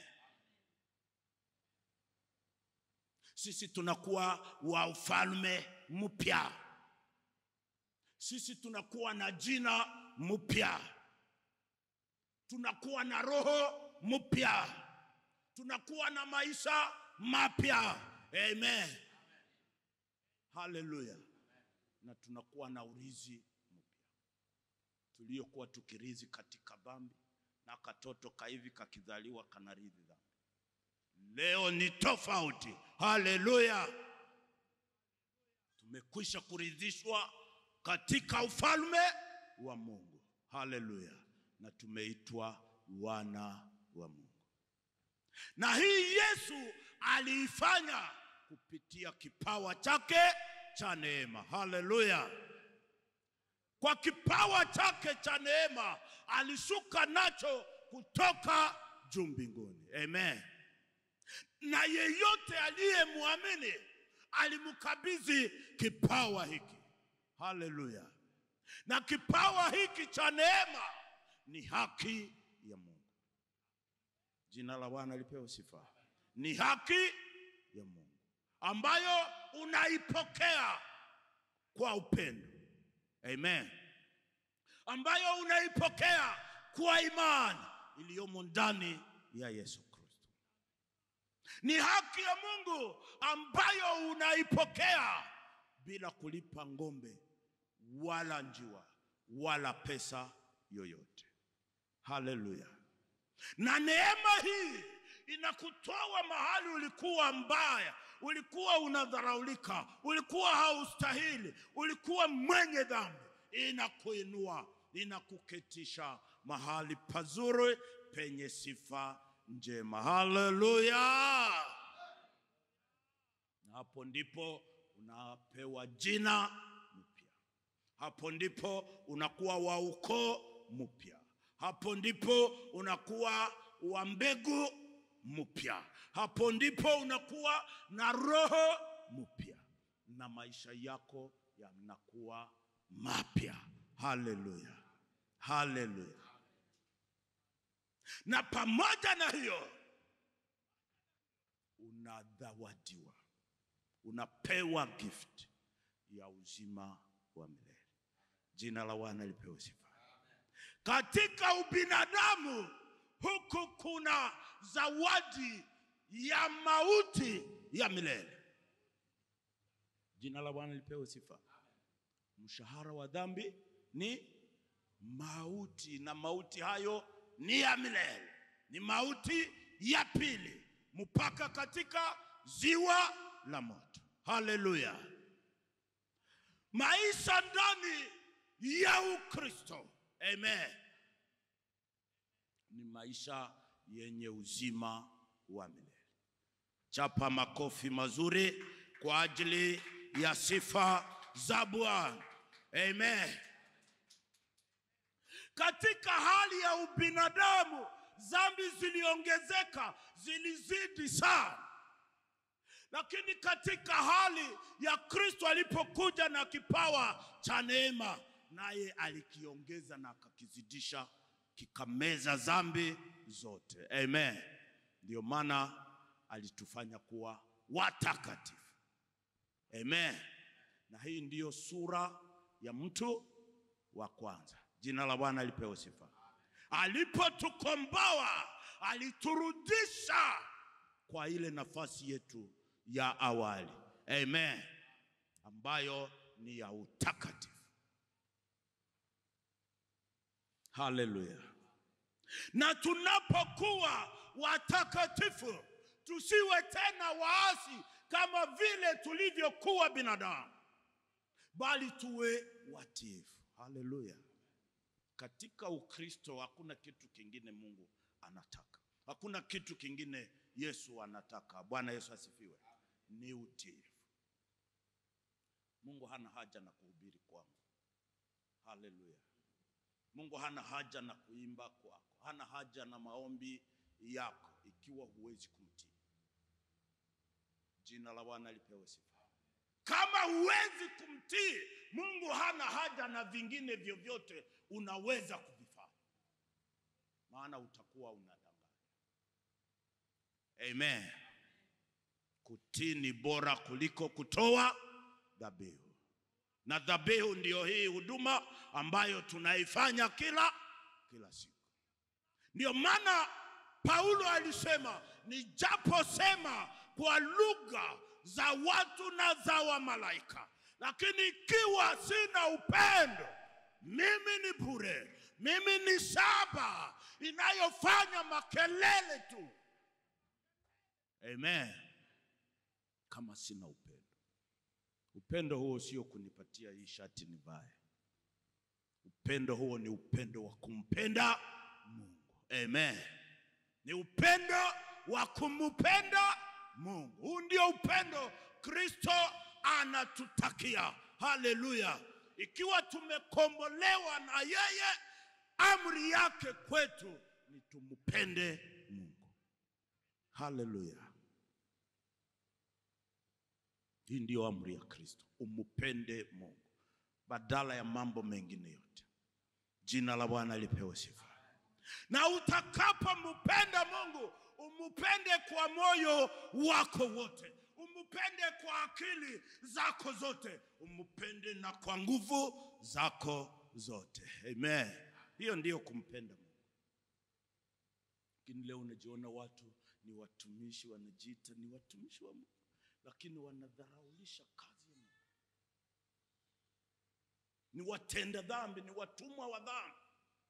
Sisi tunakuwa wa ufalme mpya. Sisi tunakuwa na jina mpya, tunakuwa na roho mpya, tunakuwa na maisha mapya. Amen, haleluya. Na tunakuwa na urizi mpya tuliokuwa tukirizi katika dhambi, na katoto kaivi kakizaliwa kanarithi dhambi. Leo ni tofauti. Haleluya, tumekwisha kuridhishwa katika ufalme wa Mungu. Haleluya, na tumeitwa wana wa Mungu, na hii Yesu aliifanya kupitia kipawa chake cha neema. Haleluya, kwa kipawa chake cha neema alishuka nacho kutoka juu mbinguni. Amen. Na yeyote aliyemwamini alimkabidhi kipawa hiki. Haleluya! Na kipawa hiki cha neema ni haki ya Mungu. Jina la Bwana lipewe sifa. Ni haki ya Mungu ambayo unaipokea kwa upendo. Amen. Ambayo unaipokea kwa imani iliyomo ndani ya Yesu Kristo. ni haki ya Mungu ambayo unaipokea bila kulipa ng'ombe wala njiwa wala pesa yoyote. Haleluya! Na neema hii inakutoa mahali ulikuwa mbaya, ulikuwa unadharaulika, ulikuwa haustahili, ulikuwa mwenye dhambi, inakuinua, inakuketisha mahali pazuri penye sifa njema. Haleluya! Na hapo ndipo unapewa jina mpya. Hapo ndipo unakuwa wa ukoo mpya. Hapo ndipo unakuwa wa mbegu mpya. Hapo ndipo unakuwa na roho mpya na maisha yako yanakuwa mapya. Haleluya, haleluya. Na pamoja na hiyo unadhawadiwa, unapewa gift ya uzima wa milele. Jina la Bwana lipewe sifa. Katika ubinadamu huku kuna zawadi ya mauti ya milele. Jina la Bwana lipewe sifa. Mshahara wa dhambi ni mauti, na mauti hayo ni ya milele, ni mauti ya pili, mpaka katika ziwa la moto. Haleluya! Maisha ndani ya Ukristo, amen, ni maisha yenye uzima wa milele. Chapa makofi mazuri kwa ajili ya sifa za Bwana. Amen. Katika hali ya ubinadamu, dhambi ziliongezeka, zilizidi sana, lakini katika hali ya Kristo alipokuja na kipawa cha neema, naye alikiongeza na akakizidisha, kikameza dhambi zote. Amen. Ndio maana alitufanya kuwa watakatifu. Amen. Na hii ndiyo sura ya mtu wa kwanza. Jina la Bwana lipewe sifa. Alipotukomboa, aliturudisha kwa ile nafasi yetu ya awali. Amen. Ambayo ni ya utakatifu. Haleluya. Na tunapokuwa watakatifu, tusiwe tena waasi kama vile tulivyokuwa binadamu, bali tuwe watiifu. Haleluya. Katika Ukristo hakuna kitu kingine Mungu anataka, hakuna kitu kingine Yesu anataka. Bwana Yesu asifiwe. Ni utiifu. Mungu hana haja na kuhubiri kwangu. Haleluya. Mungu hana haja na kuimba kwako, hana haja na maombi yako ikiwa huwezi kumtii. Jina la Bwana lipewe sifa. Kama huwezi kumtii Mungu, hana haja na vingine vyovyote unaweza kuvifanya, maana utakuwa unadanganya. Amen. Kutii ni bora kuliko kutoa dhabihu, na dhabihu ndiyo hii huduma ambayo tunaifanya kila kila siku. Ndio maana Paulo alisema nijaposema kwa lugha za watu na za wamalaika, lakini ikiwa sina upendo, mimi ni bure, mimi ni shaba inayofanya makelele tu. Amen. Kama sina upendo, upendo huo sio kunipatia hii shati nivae. Upendo huo ni upendo wa kumpenda Mungu. Amen. Ni upendo wa kumpenda Mungu. Huu ndio upendo Kristo anatutakia. Haleluya! Ikiwa tumekombolewa na yeye, amri yake kwetu ni tumpende Mungu. Haleluya! Hii ndiyo amri ya Kristo, umpende Mungu badala ya mambo mengine yote. Jina la Bwana lipewe sifa. Na utakapompenda Mungu, umupende kwa moyo wako wote, umupende kwa akili zako zote, umupende na kwa nguvu zako zote. Amen. Hiyo ndiyo kumpenda Mungu. Lakini leo unajiona watu ni watumishi, wanajiita ni watumishi wa Mungu, lakini wanadharaulisha kazi ya Mungu. Ni watenda dhambi, ni watumwa wa dhambi.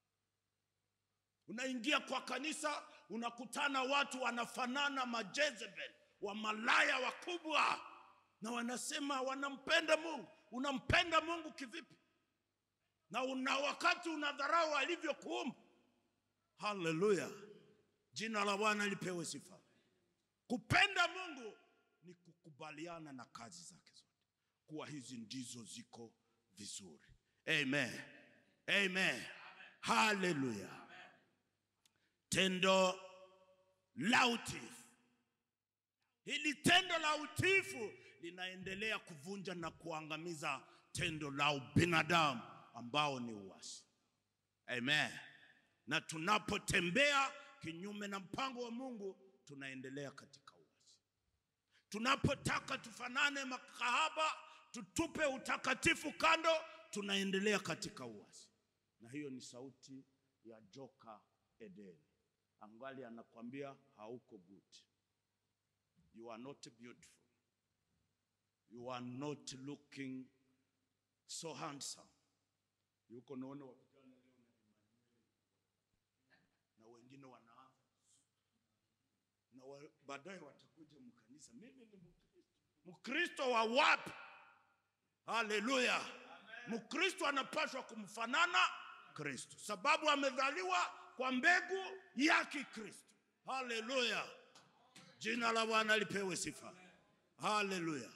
Unaingia kwa kanisa unakutana watu wanafanana majezebel, wa malaya wakubwa, na wanasema wanampenda Mungu. Unampenda Mungu kivipi? Na una wakati unadharau alivyokuumba. Haleluya, jina la Bwana lipewe sifa. Kupenda Mungu ni kukubaliana na kazi zake zote, kuwa hizi ndizo ziko vizuri. Amen, amen, haleluya. Tendo la utiifu, hili tendo la utiifu linaendelea kuvunja na kuangamiza tendo la ubinadamu ambao ni uasi. Amen. Na tunapotembea kinyume na mpango wa Mungu, tunaendelea katika uasi. Tunapotaka tufanane makahaba, tutupe utakatifu kando, tunaendelea katika uasi. Na hiyo ni sauti ya joka Edeni, angali anakwambia hauko good, you are not beautiful, you are not looking so handsome. Yuko naona wapigana leo na Emmanuel, na wengine wanaanza na wa, baadaye watakuja mkanisa. Mimi ni Mkristo. Mkristo wa wapi? Haleluya! Mkristo anapaswa kumfanana Kristo, sababu amezaliwa kwa mbegu ya Kikristo. Haleluya! Jina la Bwana lipewe sifa. Haleluya!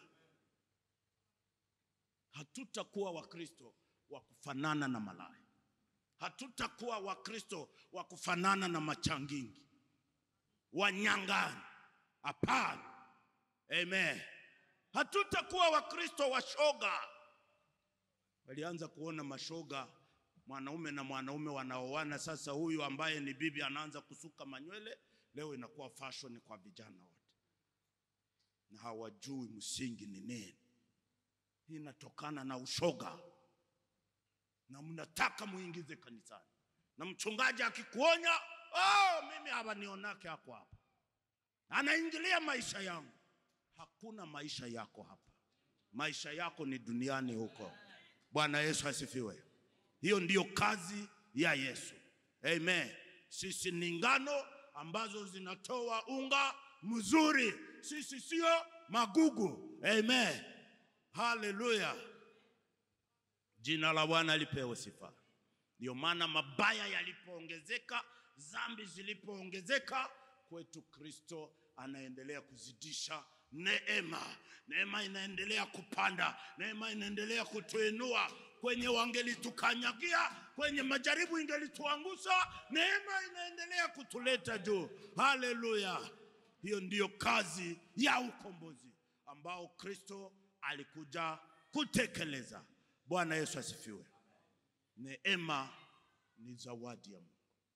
Hatutakuwa Wakristo wa kufanana na malaya, hatutakuwa Wakristo wa kufanana na machangingi, wanyang'anyi. Hapana, amen. Hatutakuwa Wakristo washoga. Walianza kuona mashoga, mwanaume na mwanaume wanaoana. Sasa huyu ambaye ni bibi anaanza kusuka manywele, leo inakuwa fashion kwa vijana wote, na hawajui msingi ni nini. Hii inatokana na ushoga, na mnataka muingize kanisani, na mchungaji akikuonya, oh, mimi hawanionake hako hapa, anaingilia maisha yangu. Hakuna maisha yako hapa, maisha yako ni duniani huko. Bwana Yesu asifiwe. Hiyo ndiyo kazi ya Yesu. Amen. Sisi ni ngano ambazo zinatoa unga mzuri, sisi sio magugu. Amen. Haleluya, jina la Bwana lipewe sifa. Ndio maana mabaya yalipoongezeka, dhambi zilipoongezeka, kwetu Kristo anaendelea kuzidisha neema. Neema inaendelea kupanda, neema inaendelea kutuinua kwenye wangelitukanyagia, kwenye majaribu ingelituangusha, neema inaendelea kutuleta juu. Haleluya! Hiyo ndiyo kazi ya ukombozi ambao Kristo alikuja kutekeleza. Bwana Yesu asifiwe. Neema ni zawadi ya Mungu,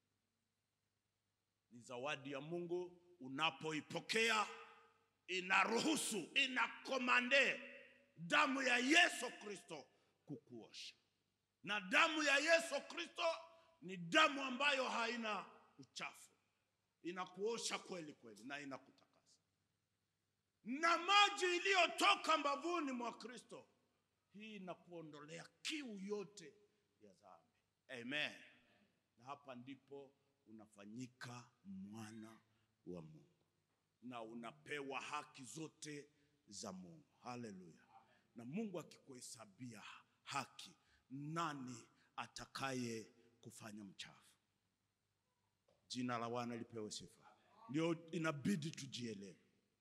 ni zawadi ya Mungu. Unapoipokea inaruhusu, inakomande damu ya Yesu Kristo kukuosha, na damu ya Yesu Kristo ni damu ambayo haina uchafu, inakuosha kweli kweli na inakutakasa, na maji iliyotoka mbavuni mwa Kristo hii inakuondolea kiu yote ya dhambi. Amen. Na hapa ndipo unafanyika mwana wa Mungu na unapewa haki zote za Mungu. Haleluya! Na Mungu akikuhesabia haki, nani atakaye kufanya mchafu? Jina la Bwana lipewe sifa. Ndio inabidi tujielewe.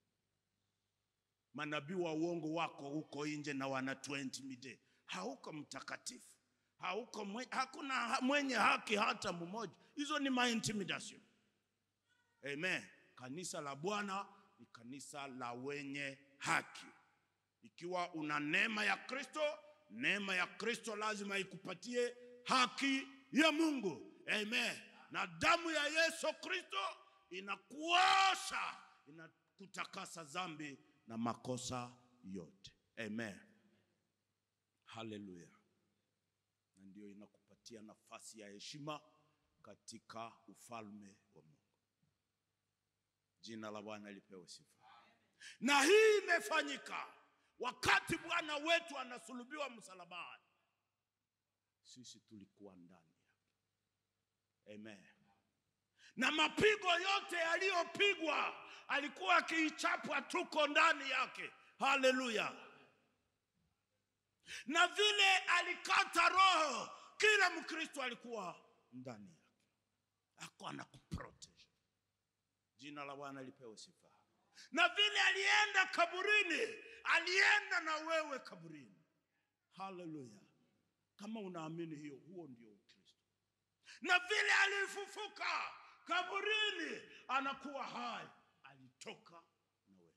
Manabii wa uongo wako huko nje na wana 20 mide, hauko mtakatifu, hauko mwe, hakuna mwenye haki hata mmoja. Hizo ni ma intimidation. Amen. Kanisa la Bwana ni kanisa la wenye haki. Ikiwa una neema ya Kristo, neema ya Kristo lazima ikupatie haki ya Mungu. Amen. Na damu ya Yesu Kristo inakuosha, inakutakasa dhambi na makosa yote. Amen. Haleluya. Na ndio inakupatia nafasi ya heshima katika ufalme wa Mungu. Jina la Bwana lipewe sifa. Na hii imefanyika wakati Bwana wetu anasulubiwa msalabani, sisi tulikuwa ndani yake. Amen. Na mapigo yote yaliyopigwa alikuwa akiichapwa, tuko ndani yake. Haleluya! Na vile alikata roho, kila Mkristo alikuwa ndani yake, ako anakuprotege. Jina la Bwana lipewe sifa. Na vile alienda kaburini, alienda na wewe kaburini. Haleluya! Kama unaamini hiyo, huo ndio Ukristo. Na vile alifufuka kaburini, anakuwa hai, alitoka na wewe.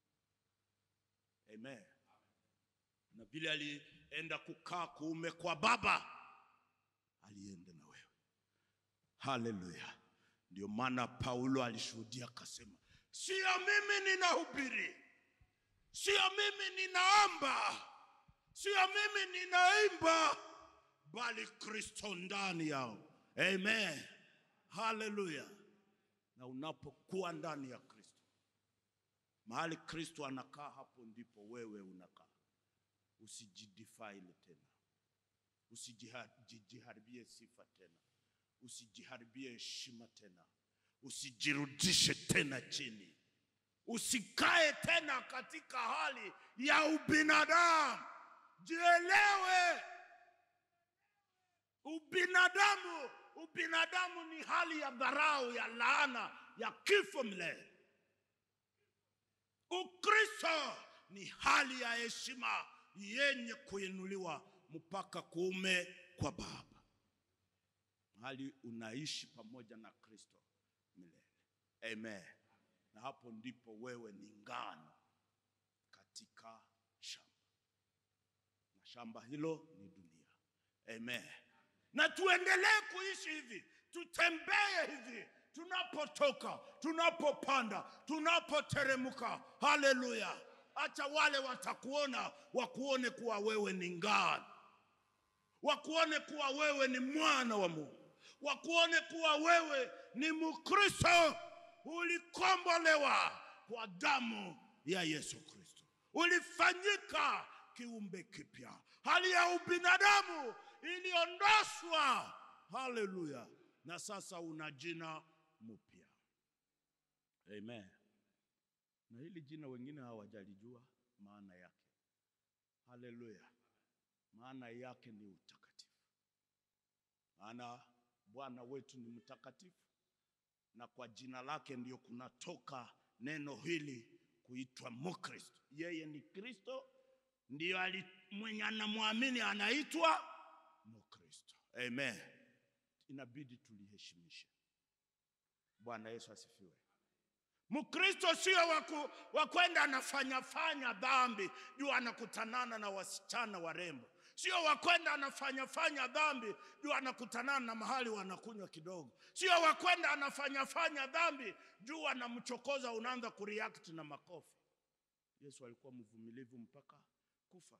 Amen. Na vile alienda kukaa kuume kwa Baba, alienda na wewe. Haleluya! Ndio maana Paulo alishuhudia akasema, sio mimi ninahubiri, sio mimi ninaomba, sio mimi ninaimba, bali Kristo ndani yao. Amen, haleluya. Na unapokuwa ndani ya Kristo, mahali Kristo anakaa, hapo ndipo wewe unakaa. Usijidefile tena, usijiharibie sifa tena, usijiharibie heshima tena, usijirudishe tena chini, usikae tena katika hali ya ubinadamu. Jielewe, ubinadamu ubinadamu ni hali ya dharau, ya laana, ya kifo milele. Ukristo ni hali ya heshima yenye kuinuliwa mpaka kuume kwa Baba, hali unaishi pamoja na Kristo milele. Amen. Na hapo ndipo wewe ni ngano katika shamba, na shamba hilo ni dunia. Amen. Na tuendelee kuishi hivi, tutembee hivi tunapotoka, tunapopanda, tunapoteremka. Haleluya! Acha wale watakuona wakuone kuwa wewe ni ngano, wakuone kuwa wewe ni mwana wa Mungu, wakuone kuwa wewe ni Mkristo, ulikombolewa kwa damu ya Yesu Kristo, ulifanyika kiumbe kipya, hali ya ubinadamu iliondoshwa. Haleluya! Na sasa una jina mpya. Amen. Na hili jina wengine hawajalijua maana yake. Haleluya! Maana yake ni utakatifu. Maana Bwana wetu ni mtakatifu, na kwa jina lake ndio kunatoka neno hili kuitwa Mkristo. Yeye ni Kristo, ndio ali mwenye anamwamini anaitwa Mkristo. Amen. Inabidi tuliheshimishe. Bwana Yesu asifiwe. Mkristo sio wa kwenda anafanya fanya dhambi juu anakutanana na wasichana warembo, sio wa kwenda anafanya fanya dhambi juu anakutanana na mahali wanakunywa kidogo, sio wa kwenda anafanya fanya dhambi juu anamchokoza, unaanza kureact na makofi. Yesu alikuwa mvumilivu mpaka kufa.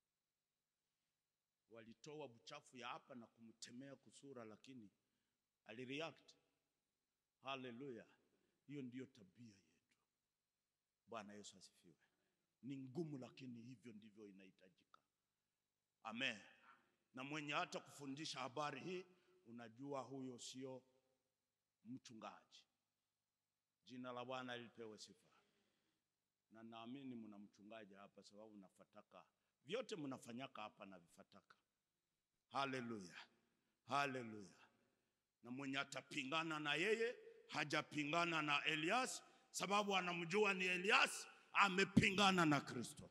Walitoa uchafu ya hapa na kumtemea kusura, lakini alireact. Haleluya! Hiyo ndiyo tabia yetu. Bwana Yesu asifiwe. Ni ngumu, lakini hivyo ndivyo inahitajika. Amen. Na mwenye hata kufundisha habari hii, unajua huyo sio mchungaji. Jina la Bwana lipewe sifa. Na naamini mna mchungaji hapa, sababu nafataka vyote mnafanyaka hapa na vifataka. Haleluya, haleluya. Na mwenye atapingana na yeye hajapingana na Elias, sababu anamjua ni Elias, amepingana na Kristo.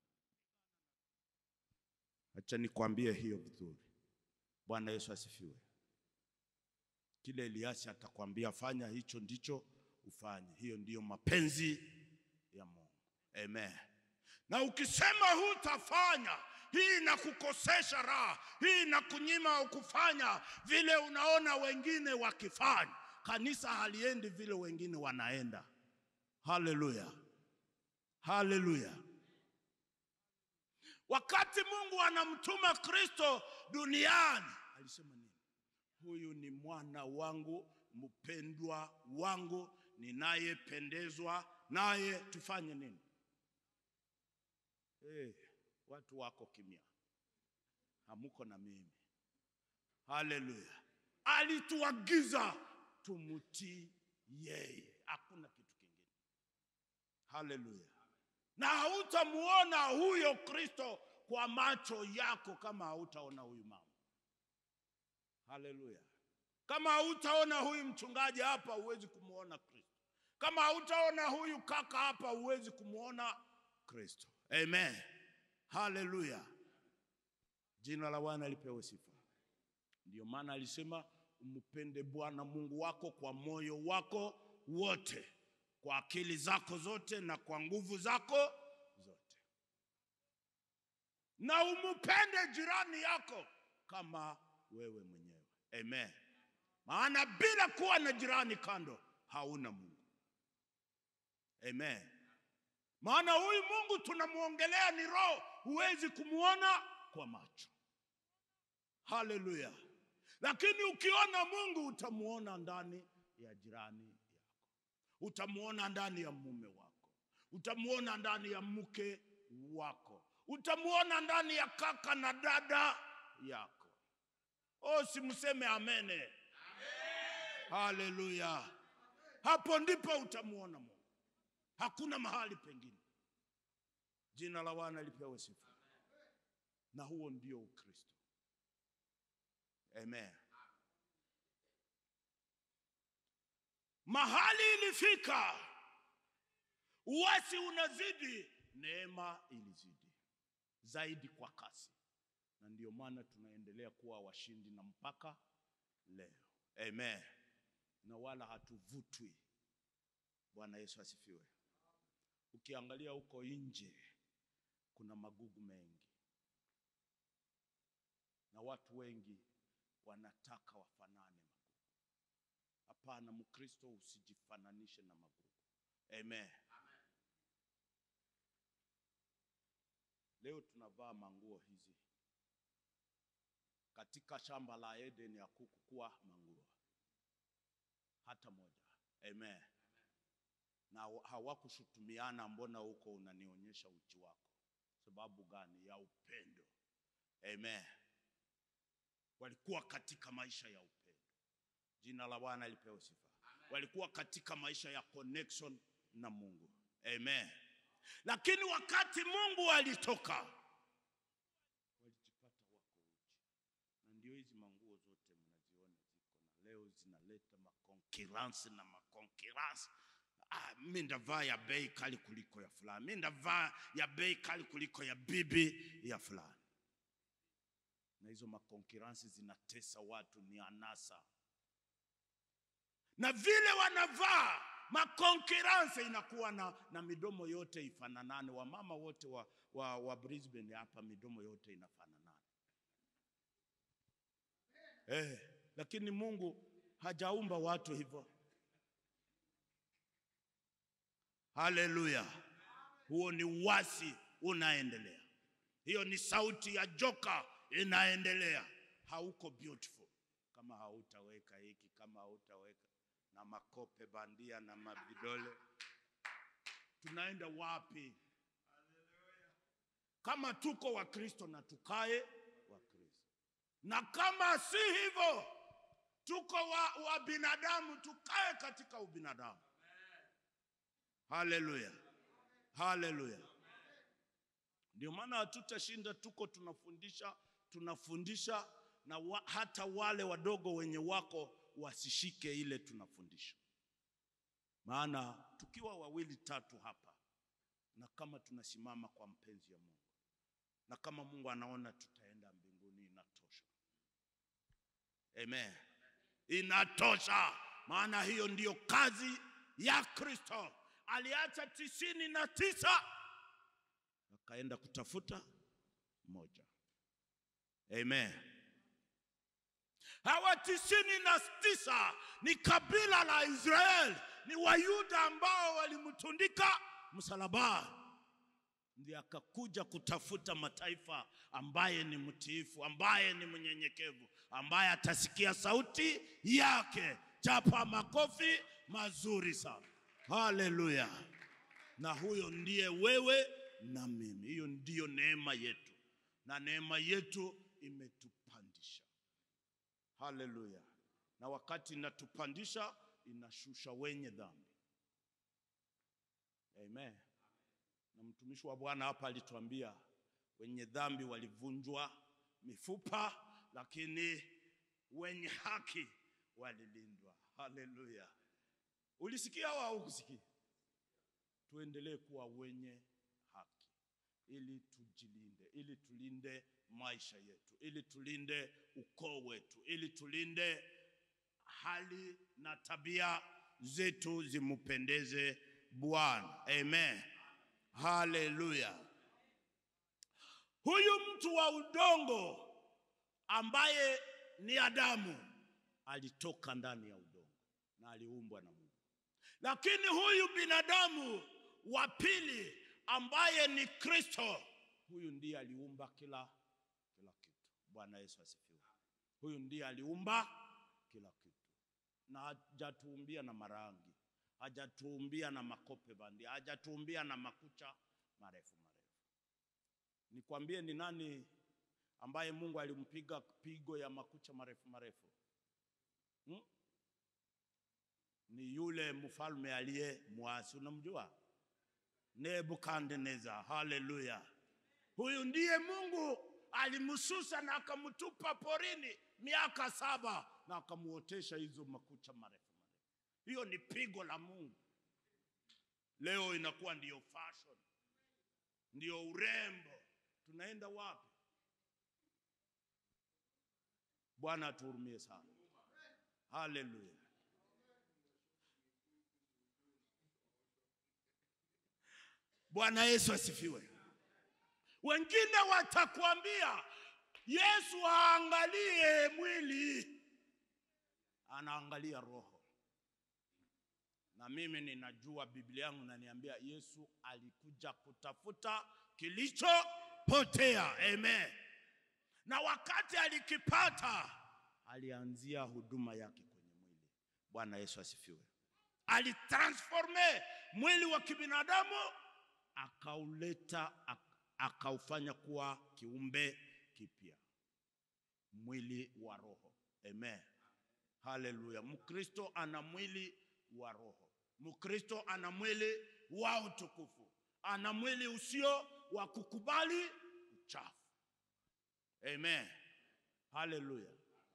Acha nikwambie hiyo vizuri. Bwana Yesu asifiwe. Kile Elias atakwambia fanya hicho ndicho ufanye, hiyo ndiyo mapenzi ya Mungu. Amen. Na ukisema hutafanya, hii inakukosesha raha, hii inakunyima kufanya vile unaona wengine wakifanya. Kanisa haliendi vile wengine wanaenda. Haleluya, haleluya. Wakati Mungu anamtuma Kristo duniani alisema nini? Huyu ni mwana wangu mpendwa wangu ninayependezwa naye. Tufanye nini? Eh, watu wako kimya, hamuko na mimi. Haleluya! Alituagiza tumtii yeye, hakuna kitu kingine. Haleluya! Na hautamuona huyo Kristo kwa macho yako kama hautaona huyu mama. Haleluya! Kama hautaona huyu mchungaji hapa, huwezi kumuona Kristo. Kama hautaona huyu kaka hapa, huwezi kumuona Kristo. Amen. Haleluya. Jina la Bwana lipewe sifa. Ndiyo maana alisema umpende Bwana Mungu wako kwa moyo wako wote, kwa akili zako zote na kwa nguvu zako zote, na umupende jirani yako kama wewe mwenyewe. Amen. Maana bila kuwa na jirani kando hauna Mungu. Amen. Maana huyu Mungu tunamwongelea ni roho, huwezi kumwona kwa macho. Haleluya! Lakini ukiona Mungu utamuona ndani ya jirani yako, utamuona ndani ya mume wako, utamuona ndani ya mke wako, utamuona ndani ya kaka na dada yako. Oh, simseme amene. Haleluya! Hapo ndipo utamuona Mungu, hakuna mahali pengine. Jina la Bwana lipewe sifa. Na huo ndio Ukristo. Amen. Mahali ilifika, uasi unazidi, neema ilizidi zaidi kwa kasi, na ndio maana tunaendelea kuwa washindi na mpaka leo. Amen. Na wala hatuvutwi. Bwana Yesu asifiwe. Ukiangalia huko nje kuna magugu mengi, na watu wengi wanataka wafanane magugu. Hapana, Mkristo usijifananishe na magugu. Amen. Leo tunavaa manguo hizi, katika shamba la Edeni hakukuwa manguo hata moja. Amen. Na hawakushutumiana, mbona huko unanionyesha uchi wako? Sababu gani? Ya upendo. Amen. Walikuwa katika maisha ya upendo. Jina la Bwana lipewe sifa. Walikuwa katika maisha ya connection na Mungu. Amen. Lakini wakati Mungu alitoka, walijipata wako uchi, na ndio hizi manguo zote mnaziona ziko na leo zinaleta makonkiransi na makonkiransi. Ah, mi ndavaa ya bei kali kuliko ya fulani, mi ndavaa ya bei kali kuliko ya bibi ya fulani na hizo makonkiransi zinatesa watu, ni anasa. Na vile wanavaa makonkiransi inakuwa na, na midomo yote ifananane. Wamama wote wa, wa, wa Brisbane hapa midomo yote inafananana eh, lakini Mungu hajaumba watu hivyo. Haleluya! Huo ni uasi unaendelea, hiyo ni sauti ya joka inaendelea. Hauko beautiful kama hautaweka hiki, kama hautaweka na makope bandia na mavidole, tunaenda wapi? Kama tuko Wakristo na tukae Wakristo, na kama si hivyo tuko wa, wa binadamu tukae katika ubinadamu. Haleluya, haleluya. Ndio maana hatutashinda, tuko tunafundisha tunafundisha na wa, hata wale wadogo wenye wako wasishike ile tunafundisha, maana tukiwa wawili tatu hapa, na kama tunasimama kwa mpenzi ya Mungu, na kama Mungu anaona tutaenda mbinguni, inatosha. Amen, inatosha, maana hiyo ndiyo kazi ya Kristo. Aliacha tisini na tisa akaenda kutafuta moja. Amen. Hawa tisini na tisa ni kabila la Israeli, ni Wayuda ambao walimtundika msalabani, ndiye akakuja kutafuta mataifa ambaye ni mtiifu, ambaye ni mnyenyekevu, ambaye atasikia sauti yake. Chapa makofi mazuri sana. Haleluya! Na huyo ndiye wewe na mimi. Hiyo ndiyo neema yetu, na neema yetu imetupandisha. Haleluya! Na wakati inatupandisha, inashusha wenye dhambi. Amen. Na mtumishi wa Bwana hapa alituambia wenye dhambi walivunjwa mifupa, lakini wenye haki walilindwa. Haleluya! Ulisikia au haukusikia? Tuendelee kuwa wenye haki ili tujilinde, ili tulinde maisha yetu, ili tulinde ukoo wetu, ili tulinde hali na tabia zetu zimpendeze Bwana. Amen. Haleluya. Huyu mtu wa udongo ambaye ni Adamu alitoka ndani ya udongo na aliumbwa na Mungu, lakini huyu binadamu wa pili ambaye ni Kristo, huyu ndiye aliumba kila kila kitu. Bwana Yesu asifiwe. Huyu ndiye aliumba kila kitu, na hajatuumbia na marangi, hajatuumbia na makope bandia, hajatuumbia na makucha marefu marefu. Nikwambie ni nani ambaye Mungu alimpiga pigo ya makucha marefu marefu hmm? Ni yule mfalme aliye mwasi, unamjua Nebukadneza. Haleluya! Huyu ndiye Mungu alimsusa na akamtupa porini miaka saba na akamuotesha hizo makucha marefu marefu. Hiyo ni pigo la Mungu. Leo inakuwa ndiyo fashion, ndiyo urembo. Tunaenda wapi? Bwana atuhurumie sana. Haleluya. Bwana Yesu asifiwe. Wengine watakwambia Yesu aangalie mwili, anaangalia roho. Na mimi ninajua Biblia yangu naniambia Yesu alikuja kutafuta kilichopotea. Amen. Na wakati alikipata, alianzia huduma yake kwenye mwili. Bwana Yesu asifiwe. Alitransforme mwili wa kibinadamu akauleta ak- akaufanya kuwa kiumbe kipya, mwili wa roho. Amen. Haleluya. Mkristo ana mwili wa roho. Mkristo ana mwili wa utukufu, ana mwili usio wa kukubali uchafu. Amen. Haleluya.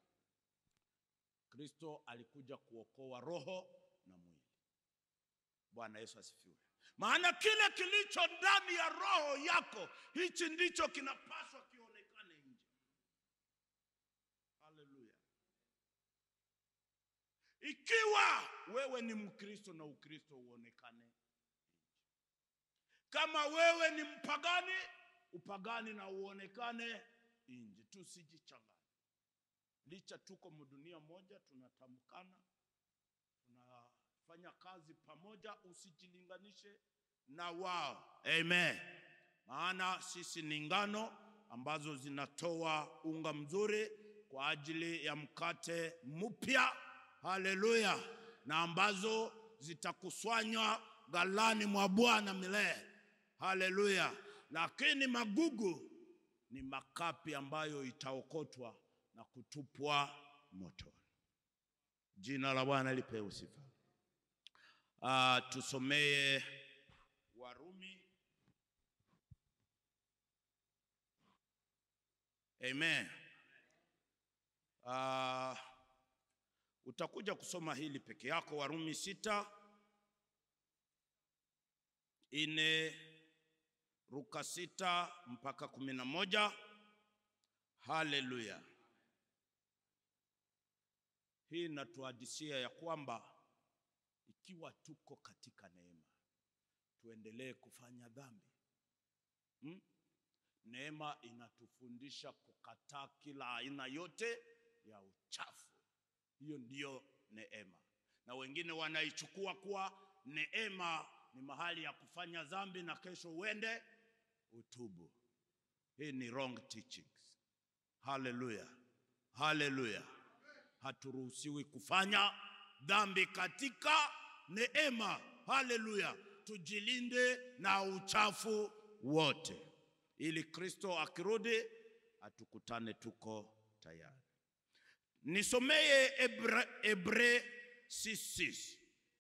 Kristo alikuja kuokoa roho na mwili. Bwana Yesu asifiwe. Maana kile kilicho ndani ya roho yako, hichi ndicho kinapaswa kionekane nje. Haleluya. Ikiwa wewe ni Mkristo na Ukristo uonekane nje. Kama wewe ni mpagani, upagani na uonekane nje. Tusijichanganye. Licha tuko mdunia moja, tunatamkana, tunafanya kazi pamoja, usijilinganishe na wao. Amen. Maana sisi ni ngano ambazo zinatoa unga mzuri kwa ajili ya mkate mpya. Haleluya. Na ambazo zitakusanywa ghalani mwa Bwana milele. Haleluya. Lakini magugu ni makapi ambayo itaokotwa na kutupwa motoni. Jina la Bwana lipewe sifa. Ah, tusomee Warumi. Amen. Ah, utakuja kusoma hili peke yako, Warumi sita ine Luka sita mpaka kumi na moja. Haleluya! Hii inatuhadisia ya kwamba ikiwa tuko katika neema, tuendelee kufanya dhambi hmm? Neema inatufundisha kukataa kila aina yote ya uchafu. Hiyo ndiyo neema, na wengine wanaichukua kuwa neema ni mahali ya kufanya dhambi na kesho uende utubu. Hii ni wrong teachings. Haleluya, haleluya. Haturuhusiwi kufanya dhambi katika neema. Haleluya, tujilinde na uchafu wote, ili Kristo akirudi atukutane tuko tayari. Nisomeye Ebre, Ebre 6:6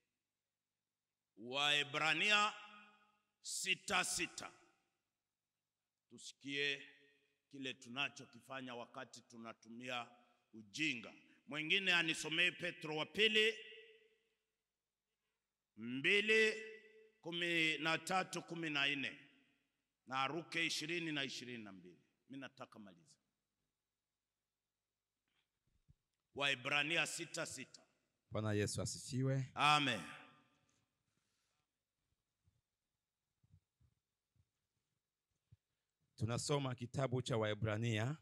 Waebrania sita sita. Tusikie kile tunachokifanya wakati tunatumia ujinga. Mwingine anisomee Petro wa pili mbili kumi na tatu kumi na nne na aruke ishirini na ishirini na mbili. Mi nataka maliza Waebrania sita sita. Bwana Yesu asifiwe. Amen. Tunasoma kitabu cha Waebrania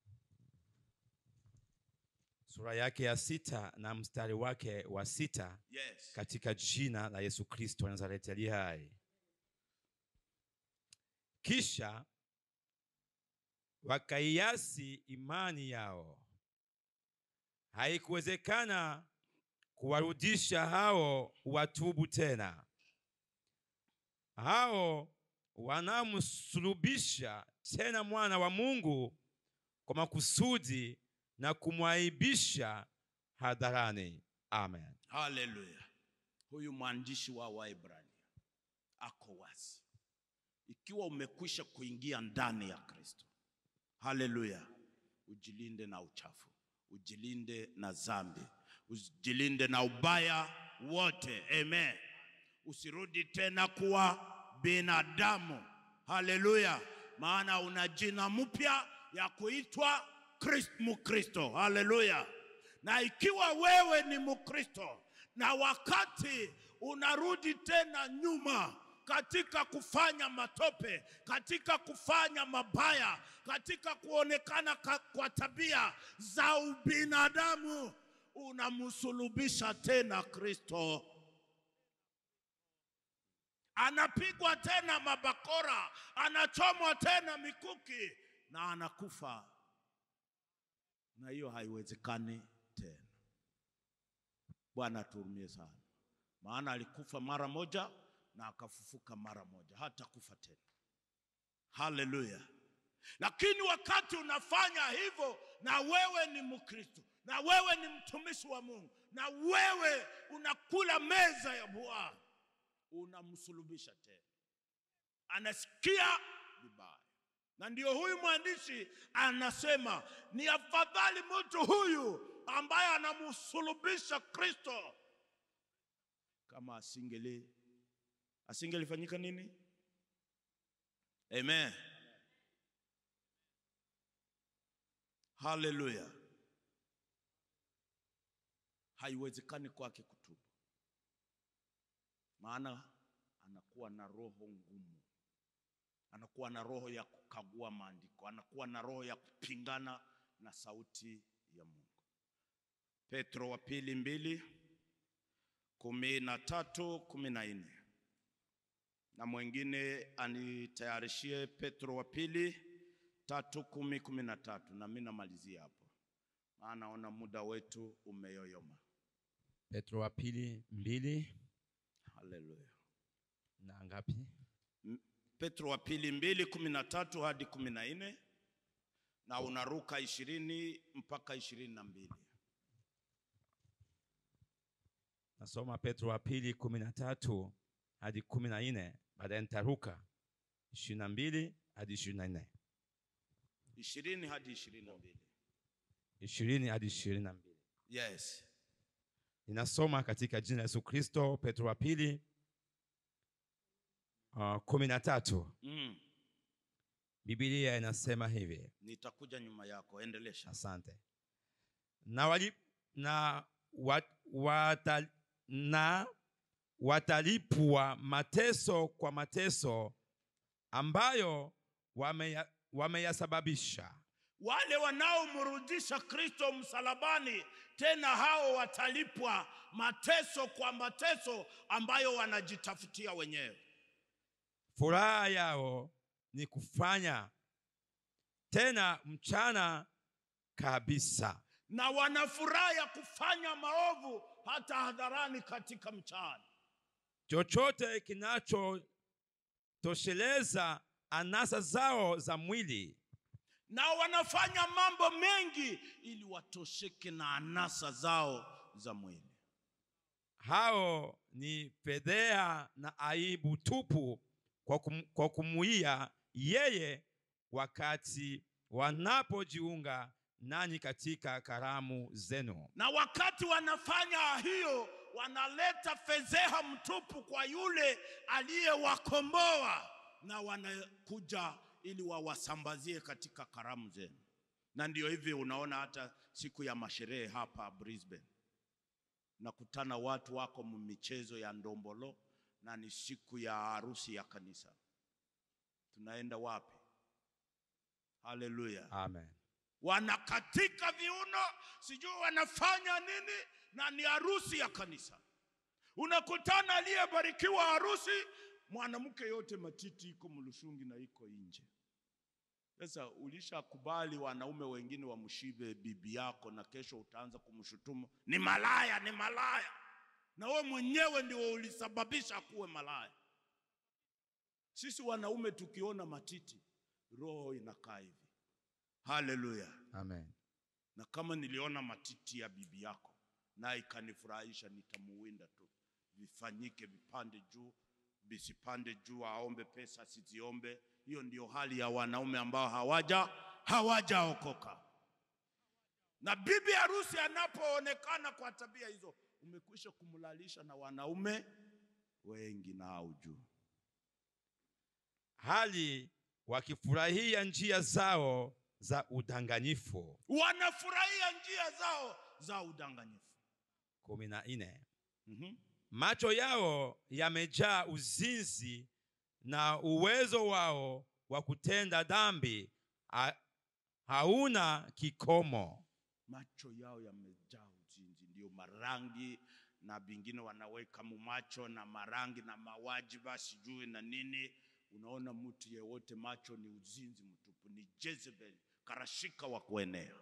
sura yake ya sita na mstari wake wa sita Yes. katika jina la Yesu Kristo wa Nazareti aliye hai. Kisha wakaiasi imani yao, haikuwezekana kuwarudisha hao watubu tena, hao wanamsulubisha tena mwana wa Mungu kwa makusudi na kumwaibisha hadharani. Amen. Haleluya. Huyu mwandishi wa Waebrania ako wazi, ikiwa umekwisha kuingia ndani ya Kristo, haleluya, ujilinde na uchafu, ujilinde na dhambi, ujilinde na ubaya wote. Amen. Usirudi tena kuwa binadamu, haleluya, maana una jina mpya ya kuitwa Kristo, Mkristo. Haleluya na ikiwa wewe ni Mkristo na wakati unarudi tena nyuma katika kufanya matope, katika kufanya mabaya, katika kuonekana ka, kwa tabia za ubinadamu, unamsulubisha tena Kristo. Anapigwa tena mabakora, anachomwa tena mikuki na anakufa na hiyo haiwezekani tena. Bwana atuhurumie sana, maana alikufa mara moja na akafufuka mara moja, hata kufa tena. Haleluya! Lakini wakati unafanya hivyo, na wewe ni Mkristo, na wewe ni mtumishi wa Mungu, na wewe unakula meza ya Bwana, unamsulubisha tena, anasikia vibaya na ndio huyu mwandishi anasema ni afadhali mtu huyu ambaye anamsulubisha Kristo kama asingeli asingelifanyika nini? Amen, haleluya. Haiwezekani kwake kutubu, maana anakuwa na roho ngumu anakuwa na roho ya kukagua maandiko, anakuwa na roho ya kupingana na sauti ya Mungu. Petro wa pili mbili kumi na tatu kumi na nne na mwingine anitayarishie Petro wa pili tatu kumi kumi na tatu na mimi namalizia hapo, maana naona muda wetu umeyoyoma. Petro wa pili mbili Haleluya. na ngapi? Petro wa pili mbili kumi na tatu hadi kumi na nne na unaruka ishirini mpaka ishirini na mbili. Nasoma Petro wa pili kumi na tatu hadi kumi na nne baadaye nitaruka ishirini na mbili hadi ishirini na nne ishirini hadi ishirini na mbili. ishirini hadi ishirini na mbili Yes. Ninasoma katika jina la Yesu Kristo. Petro wa pili uh, kumi na tatu Mm. Biblia inasema hivi. Nitakuja nyuma yako, endelesha. Asante. Na, wali, na, wat, wata, na watalipwa mateso kwa mateso ambayo wameya- wameyasababisha Wale wanaomrudisha Kristo msalabani, tena hao watalipwa mateso kwa mateso ambayo wanajitafutia wenyewe. furaha yao ni kufanya tena mchana kabisa na wana furaha ya kufanya maovu hata hadharani katika mchana. chochote kinachotosheleza anasa zao za mwili na wanafanya mambo mengi ili watosheke na anasa zao za mwili. hao ni fedhea na aibu tupu kwa, kum, kwa kumuia yeye wakati wanapojiunga nanyi katika karamu zenu Na wakati wanafanya hiyo, wanaleta fedheha mtupu kwa yule aliyewakomboa, na wanakuja ili wawasambazie katika karamu zenu. Na ndio hivi unaona hata siku ya masherehe hapa Brisbane, nakutana watu wako michezo ya ndombolo, na ni siku ya harusi ya kanisa. Tunaenda wapi? Haleluya! amen wanakatika viuno, sijui wanafanya nini, na ni harusi ya kanisa. Unakutana aliyebarikiwa harusi, mwanamke yote matiti iko mlushungi na iko nje. Sasa ulishakubali wanaume wengine wamshibe bibi yako, na kesho utaanza kumshutumu ni malaya, ni malaya, na we mwenyewe ndio ulisababisha kuwe malaya. Sisi wanaume tukiona matiti, roho inakaa hivi. Haleluya! amen Na kama niliona matiti ya bibi yako na ikanifurahisha, nitamuwinda tu, vifanyike vipande juu, visipande juu, aombe pesa siziombe. Hiyo ndio hali ya wanaume ambao hawaja hawajaokoka. Na bibi harusi anapoonekana kwa tabia hizo, umekwisha kumlalisha na wanaume wengi na haujui. hali wakifurahia njia zao za udanganyifu Wanafurahia njia zao za udanganyifu. kumi na nne Mhm. macho yao yamejaa uzinzi na uwezo wao wa kutenda dhambi ha, hauna kikomo macho yao yamejaa uzinzi, ndio marangi na vingine wanaweka mumacho na marangi na mawajiba sijui na nini. Unaona mtu yeyote macho ni uzinzi mtupu, ni Jezebel, karashika wa kuenea.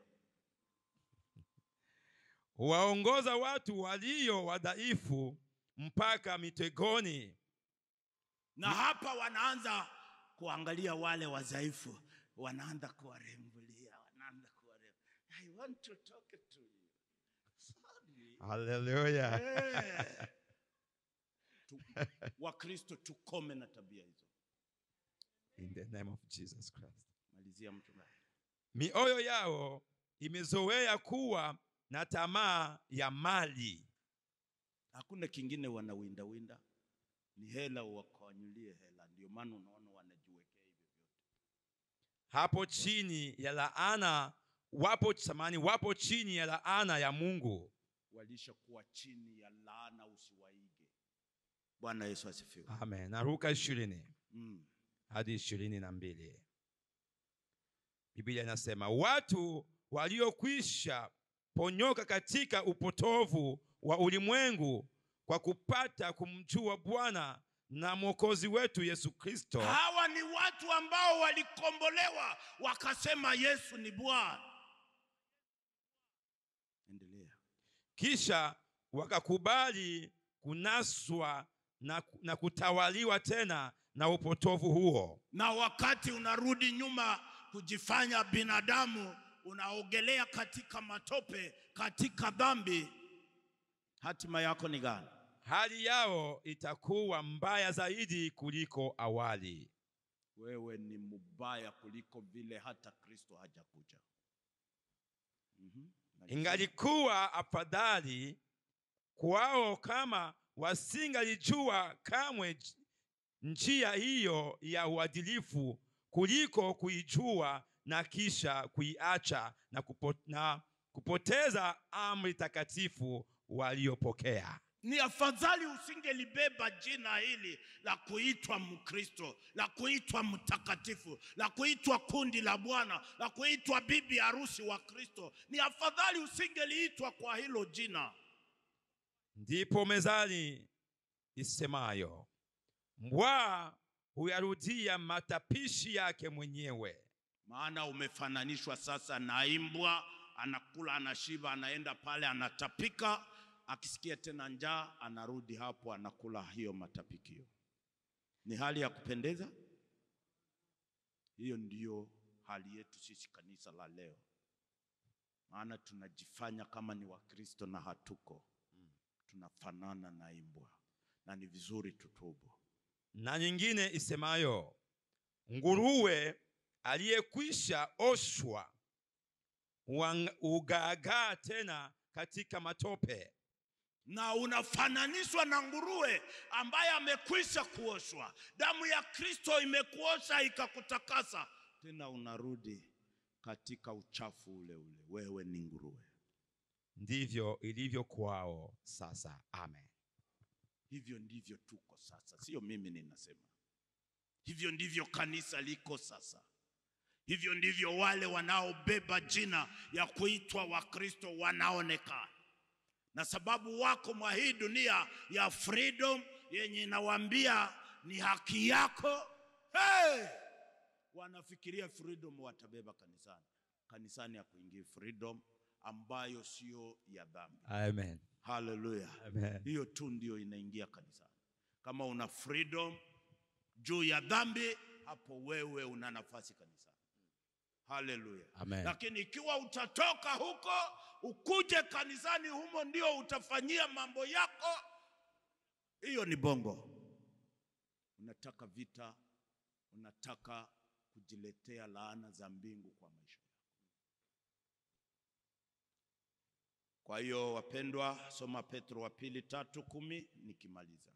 huwaongoza watu walio wadhaifu mpaka mitegoni Na hapa wanaanza kuangalia wale wadhaifu, wanaanza kuwarembulia, wanaanza kuwarembulia. I want to talk to you. Sorry. haleluya Eh. Tu- Wakristo tukome na tabia hizo. in the name of jesus christ Malizia mchungaji. mioyo yao imezoea kuwa na tamaa ya mali Hakuna kingine wanawinda winda, ni hela, wakawanyulie hela. Ndio maana unaona wanajiwekea hivyo vyote. hapo chini ya laana wapo samani wapo chini ya laana ya mungu Walishakuwa chini ya laana, usiwaige. Bwana Yesu asifiwe. amen naruka ishirini Mm. hadi ishirini na mbili biblia inasema watu waliokwisha ponyoka katika upotovu wa ulimwengu kwa kupata kumjua bwana na mwokozi wetu yesu kristo Hawa ni watu ambao walikombolewa wakasema Yesu ni Bwana. Endelea. kisha wakakubali kunaswa na, na kutawaliwa tena na upotovu huo na wakati unarudi nyuma kujifanya binadamu, unaogelea katika matope, katika dhambi, hatima yako ni gani? hali yao itakuwa mbaya zaidi kuliko awali Wewe ni mubaya kuliko vile hata Kristo hajakuja. Mhm. ingalikuwa afadhali kwao kama wasingalijua kamwe j- njia hiyo ya uadilifu kuliko kuijua na kisha kuiacha na, kupo, na kupoteza amri takatifu waliopokea Ni afadhali usingelibeba jina hili la kuitwa Mkristo, la kuitwa mtakatifu, la kuitwa kundi la Bwana, la kuitwa bibi harusi wa Kristo. Ni afadhali usingeliitwa kwa hilo jina. ndipo mezali isemayo mbwa huyarudia matapishi yake mwenyewe maana umefananishwa sasa na imbwa, anakula, anashiba, anaenda pale, anatapika, akisikia tena njaa anarudi hapo anakula hiyo matapikio. Ni hali ya kupendeza? Hiyo ndiyo hali yetu sisi kanisa la leo, maana tunajifanya kama ni Wakristo na hatuko, tunafanana na imbwa, na ni vizuri tutubu. na nyingine isemayo, nguruwe aliyekwisha oshwa huang- hugaagaa tena katika matope. na unafananishwa na nguruwe ambaye amekwisha kuoshwa. Damu ya Kristo imekuosha ikakutakasa, tena unarudi katika uchafu ule ule. Wewe ni nguruwe. Ndivyo ilivyo kwao sasa. Amen. Hivyo ndivyo tuko sasa, sio mimi ninasema. Hivyo ndivyo kanisa liko sasa. Hivyo ndivyo wale wanaobeba jina ya kuitwa Wakristo wanaonekana, na sababu wako mwa hii dunia ya freedom yenye inawaambia ni haki yako. Hey! Wanafikiria freedom watabeba kanisani. Kanisani ya kuingia freedom ambayo sio ya dhambi. Amen. Haleluya. Amen. Hiyo tu ndio inaingia kanisani. Kama una freedom juu ya dhambi, hapo wewe una nafasi kanisani. Haleluya. Amen. Lakini ikiwa utatoka huko ukuje kanisani, humo ndio utafanyia mambo yako, hiyo ni bongo. Unataka vita, unataka kujiletea laana za mbingu kwa maisha yako. Kwa hiyo wapendwa, soma Petro wa pili tatu kumi nikimaliza.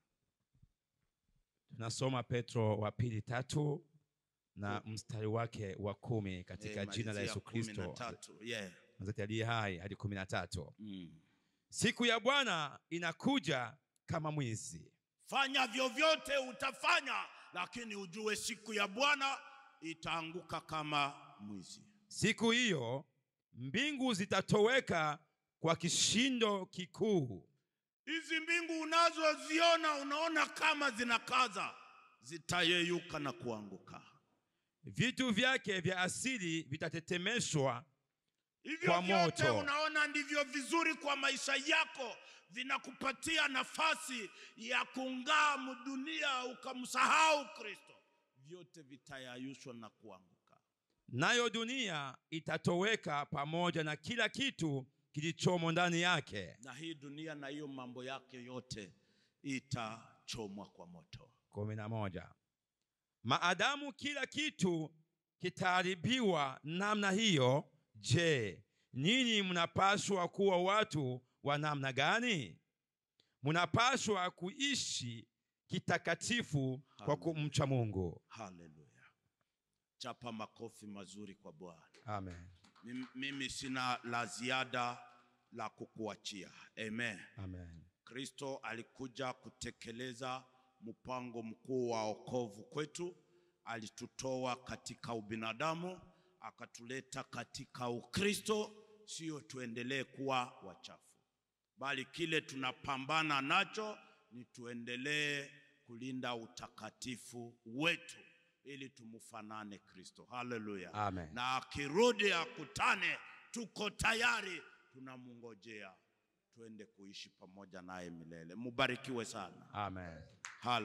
Tunasoma Petro wa pili tatu na mstari wake wa kumi katika Eh, jina la malizia Yesu kumi na Kristo tatu. Yeah. mzati aliye hai hadi kumi na tatu. Mm. Siku ya Bwana inakuja kama mwizi. Fanya vyovyote utafanya, lakini ujue siku ya Bwana itaanguka kama mwizi. Siku hiyo mbingu zitatoweka kwa kishindo kikuu, Hizi mbingu unazoziona unaona kama zinakaza, zitayeyuka na kuanguka. vitu vyake vya asili vitatetemeshwa Hivyo Kwa vyote moto. unaona ndivyo vizuri kwa maisha yako, vinakupatia nafasi ya kung'aa mdunia, ukamsahau Kristo, vyote vitayayushwa na kuanguka. nayo dunia itatoweka pamoja na kila kitu kilichomo ndani yake. Na hii dunia na hiyo mambo yake yote itachomwa kwa moto. kumi na moja. Maadamu kila kitu kitaharibiwa namna hiyo, je, ninyi mnapaswa kuwa watu wa namna gani? Mnapaswa kuishi kitakatifu kwa Hallelujah. kumcha Mungu. Haleluya! Chapa makofi mazuri kwa Bwana. Amen. Mim- Mimi sina la ziada la kukuachia. Amen. Amen. Kristo alikuja kutekeleza mpango mkuu wa wokovu kwetu. Alitutoa katika ubinadamu akatuleta katika Ukristo, sio tuendelee kuwa wachafu, bali kile tunapambana nacho ni tuendelee kulinda utakatifu wetu ili tumfanane Kristo. Haleluya. Amen. Na akirudi akutane, tuko tayari, tunamungojea tuende kuishi pamoja naye milele. Mubarikiwe sana. Amen.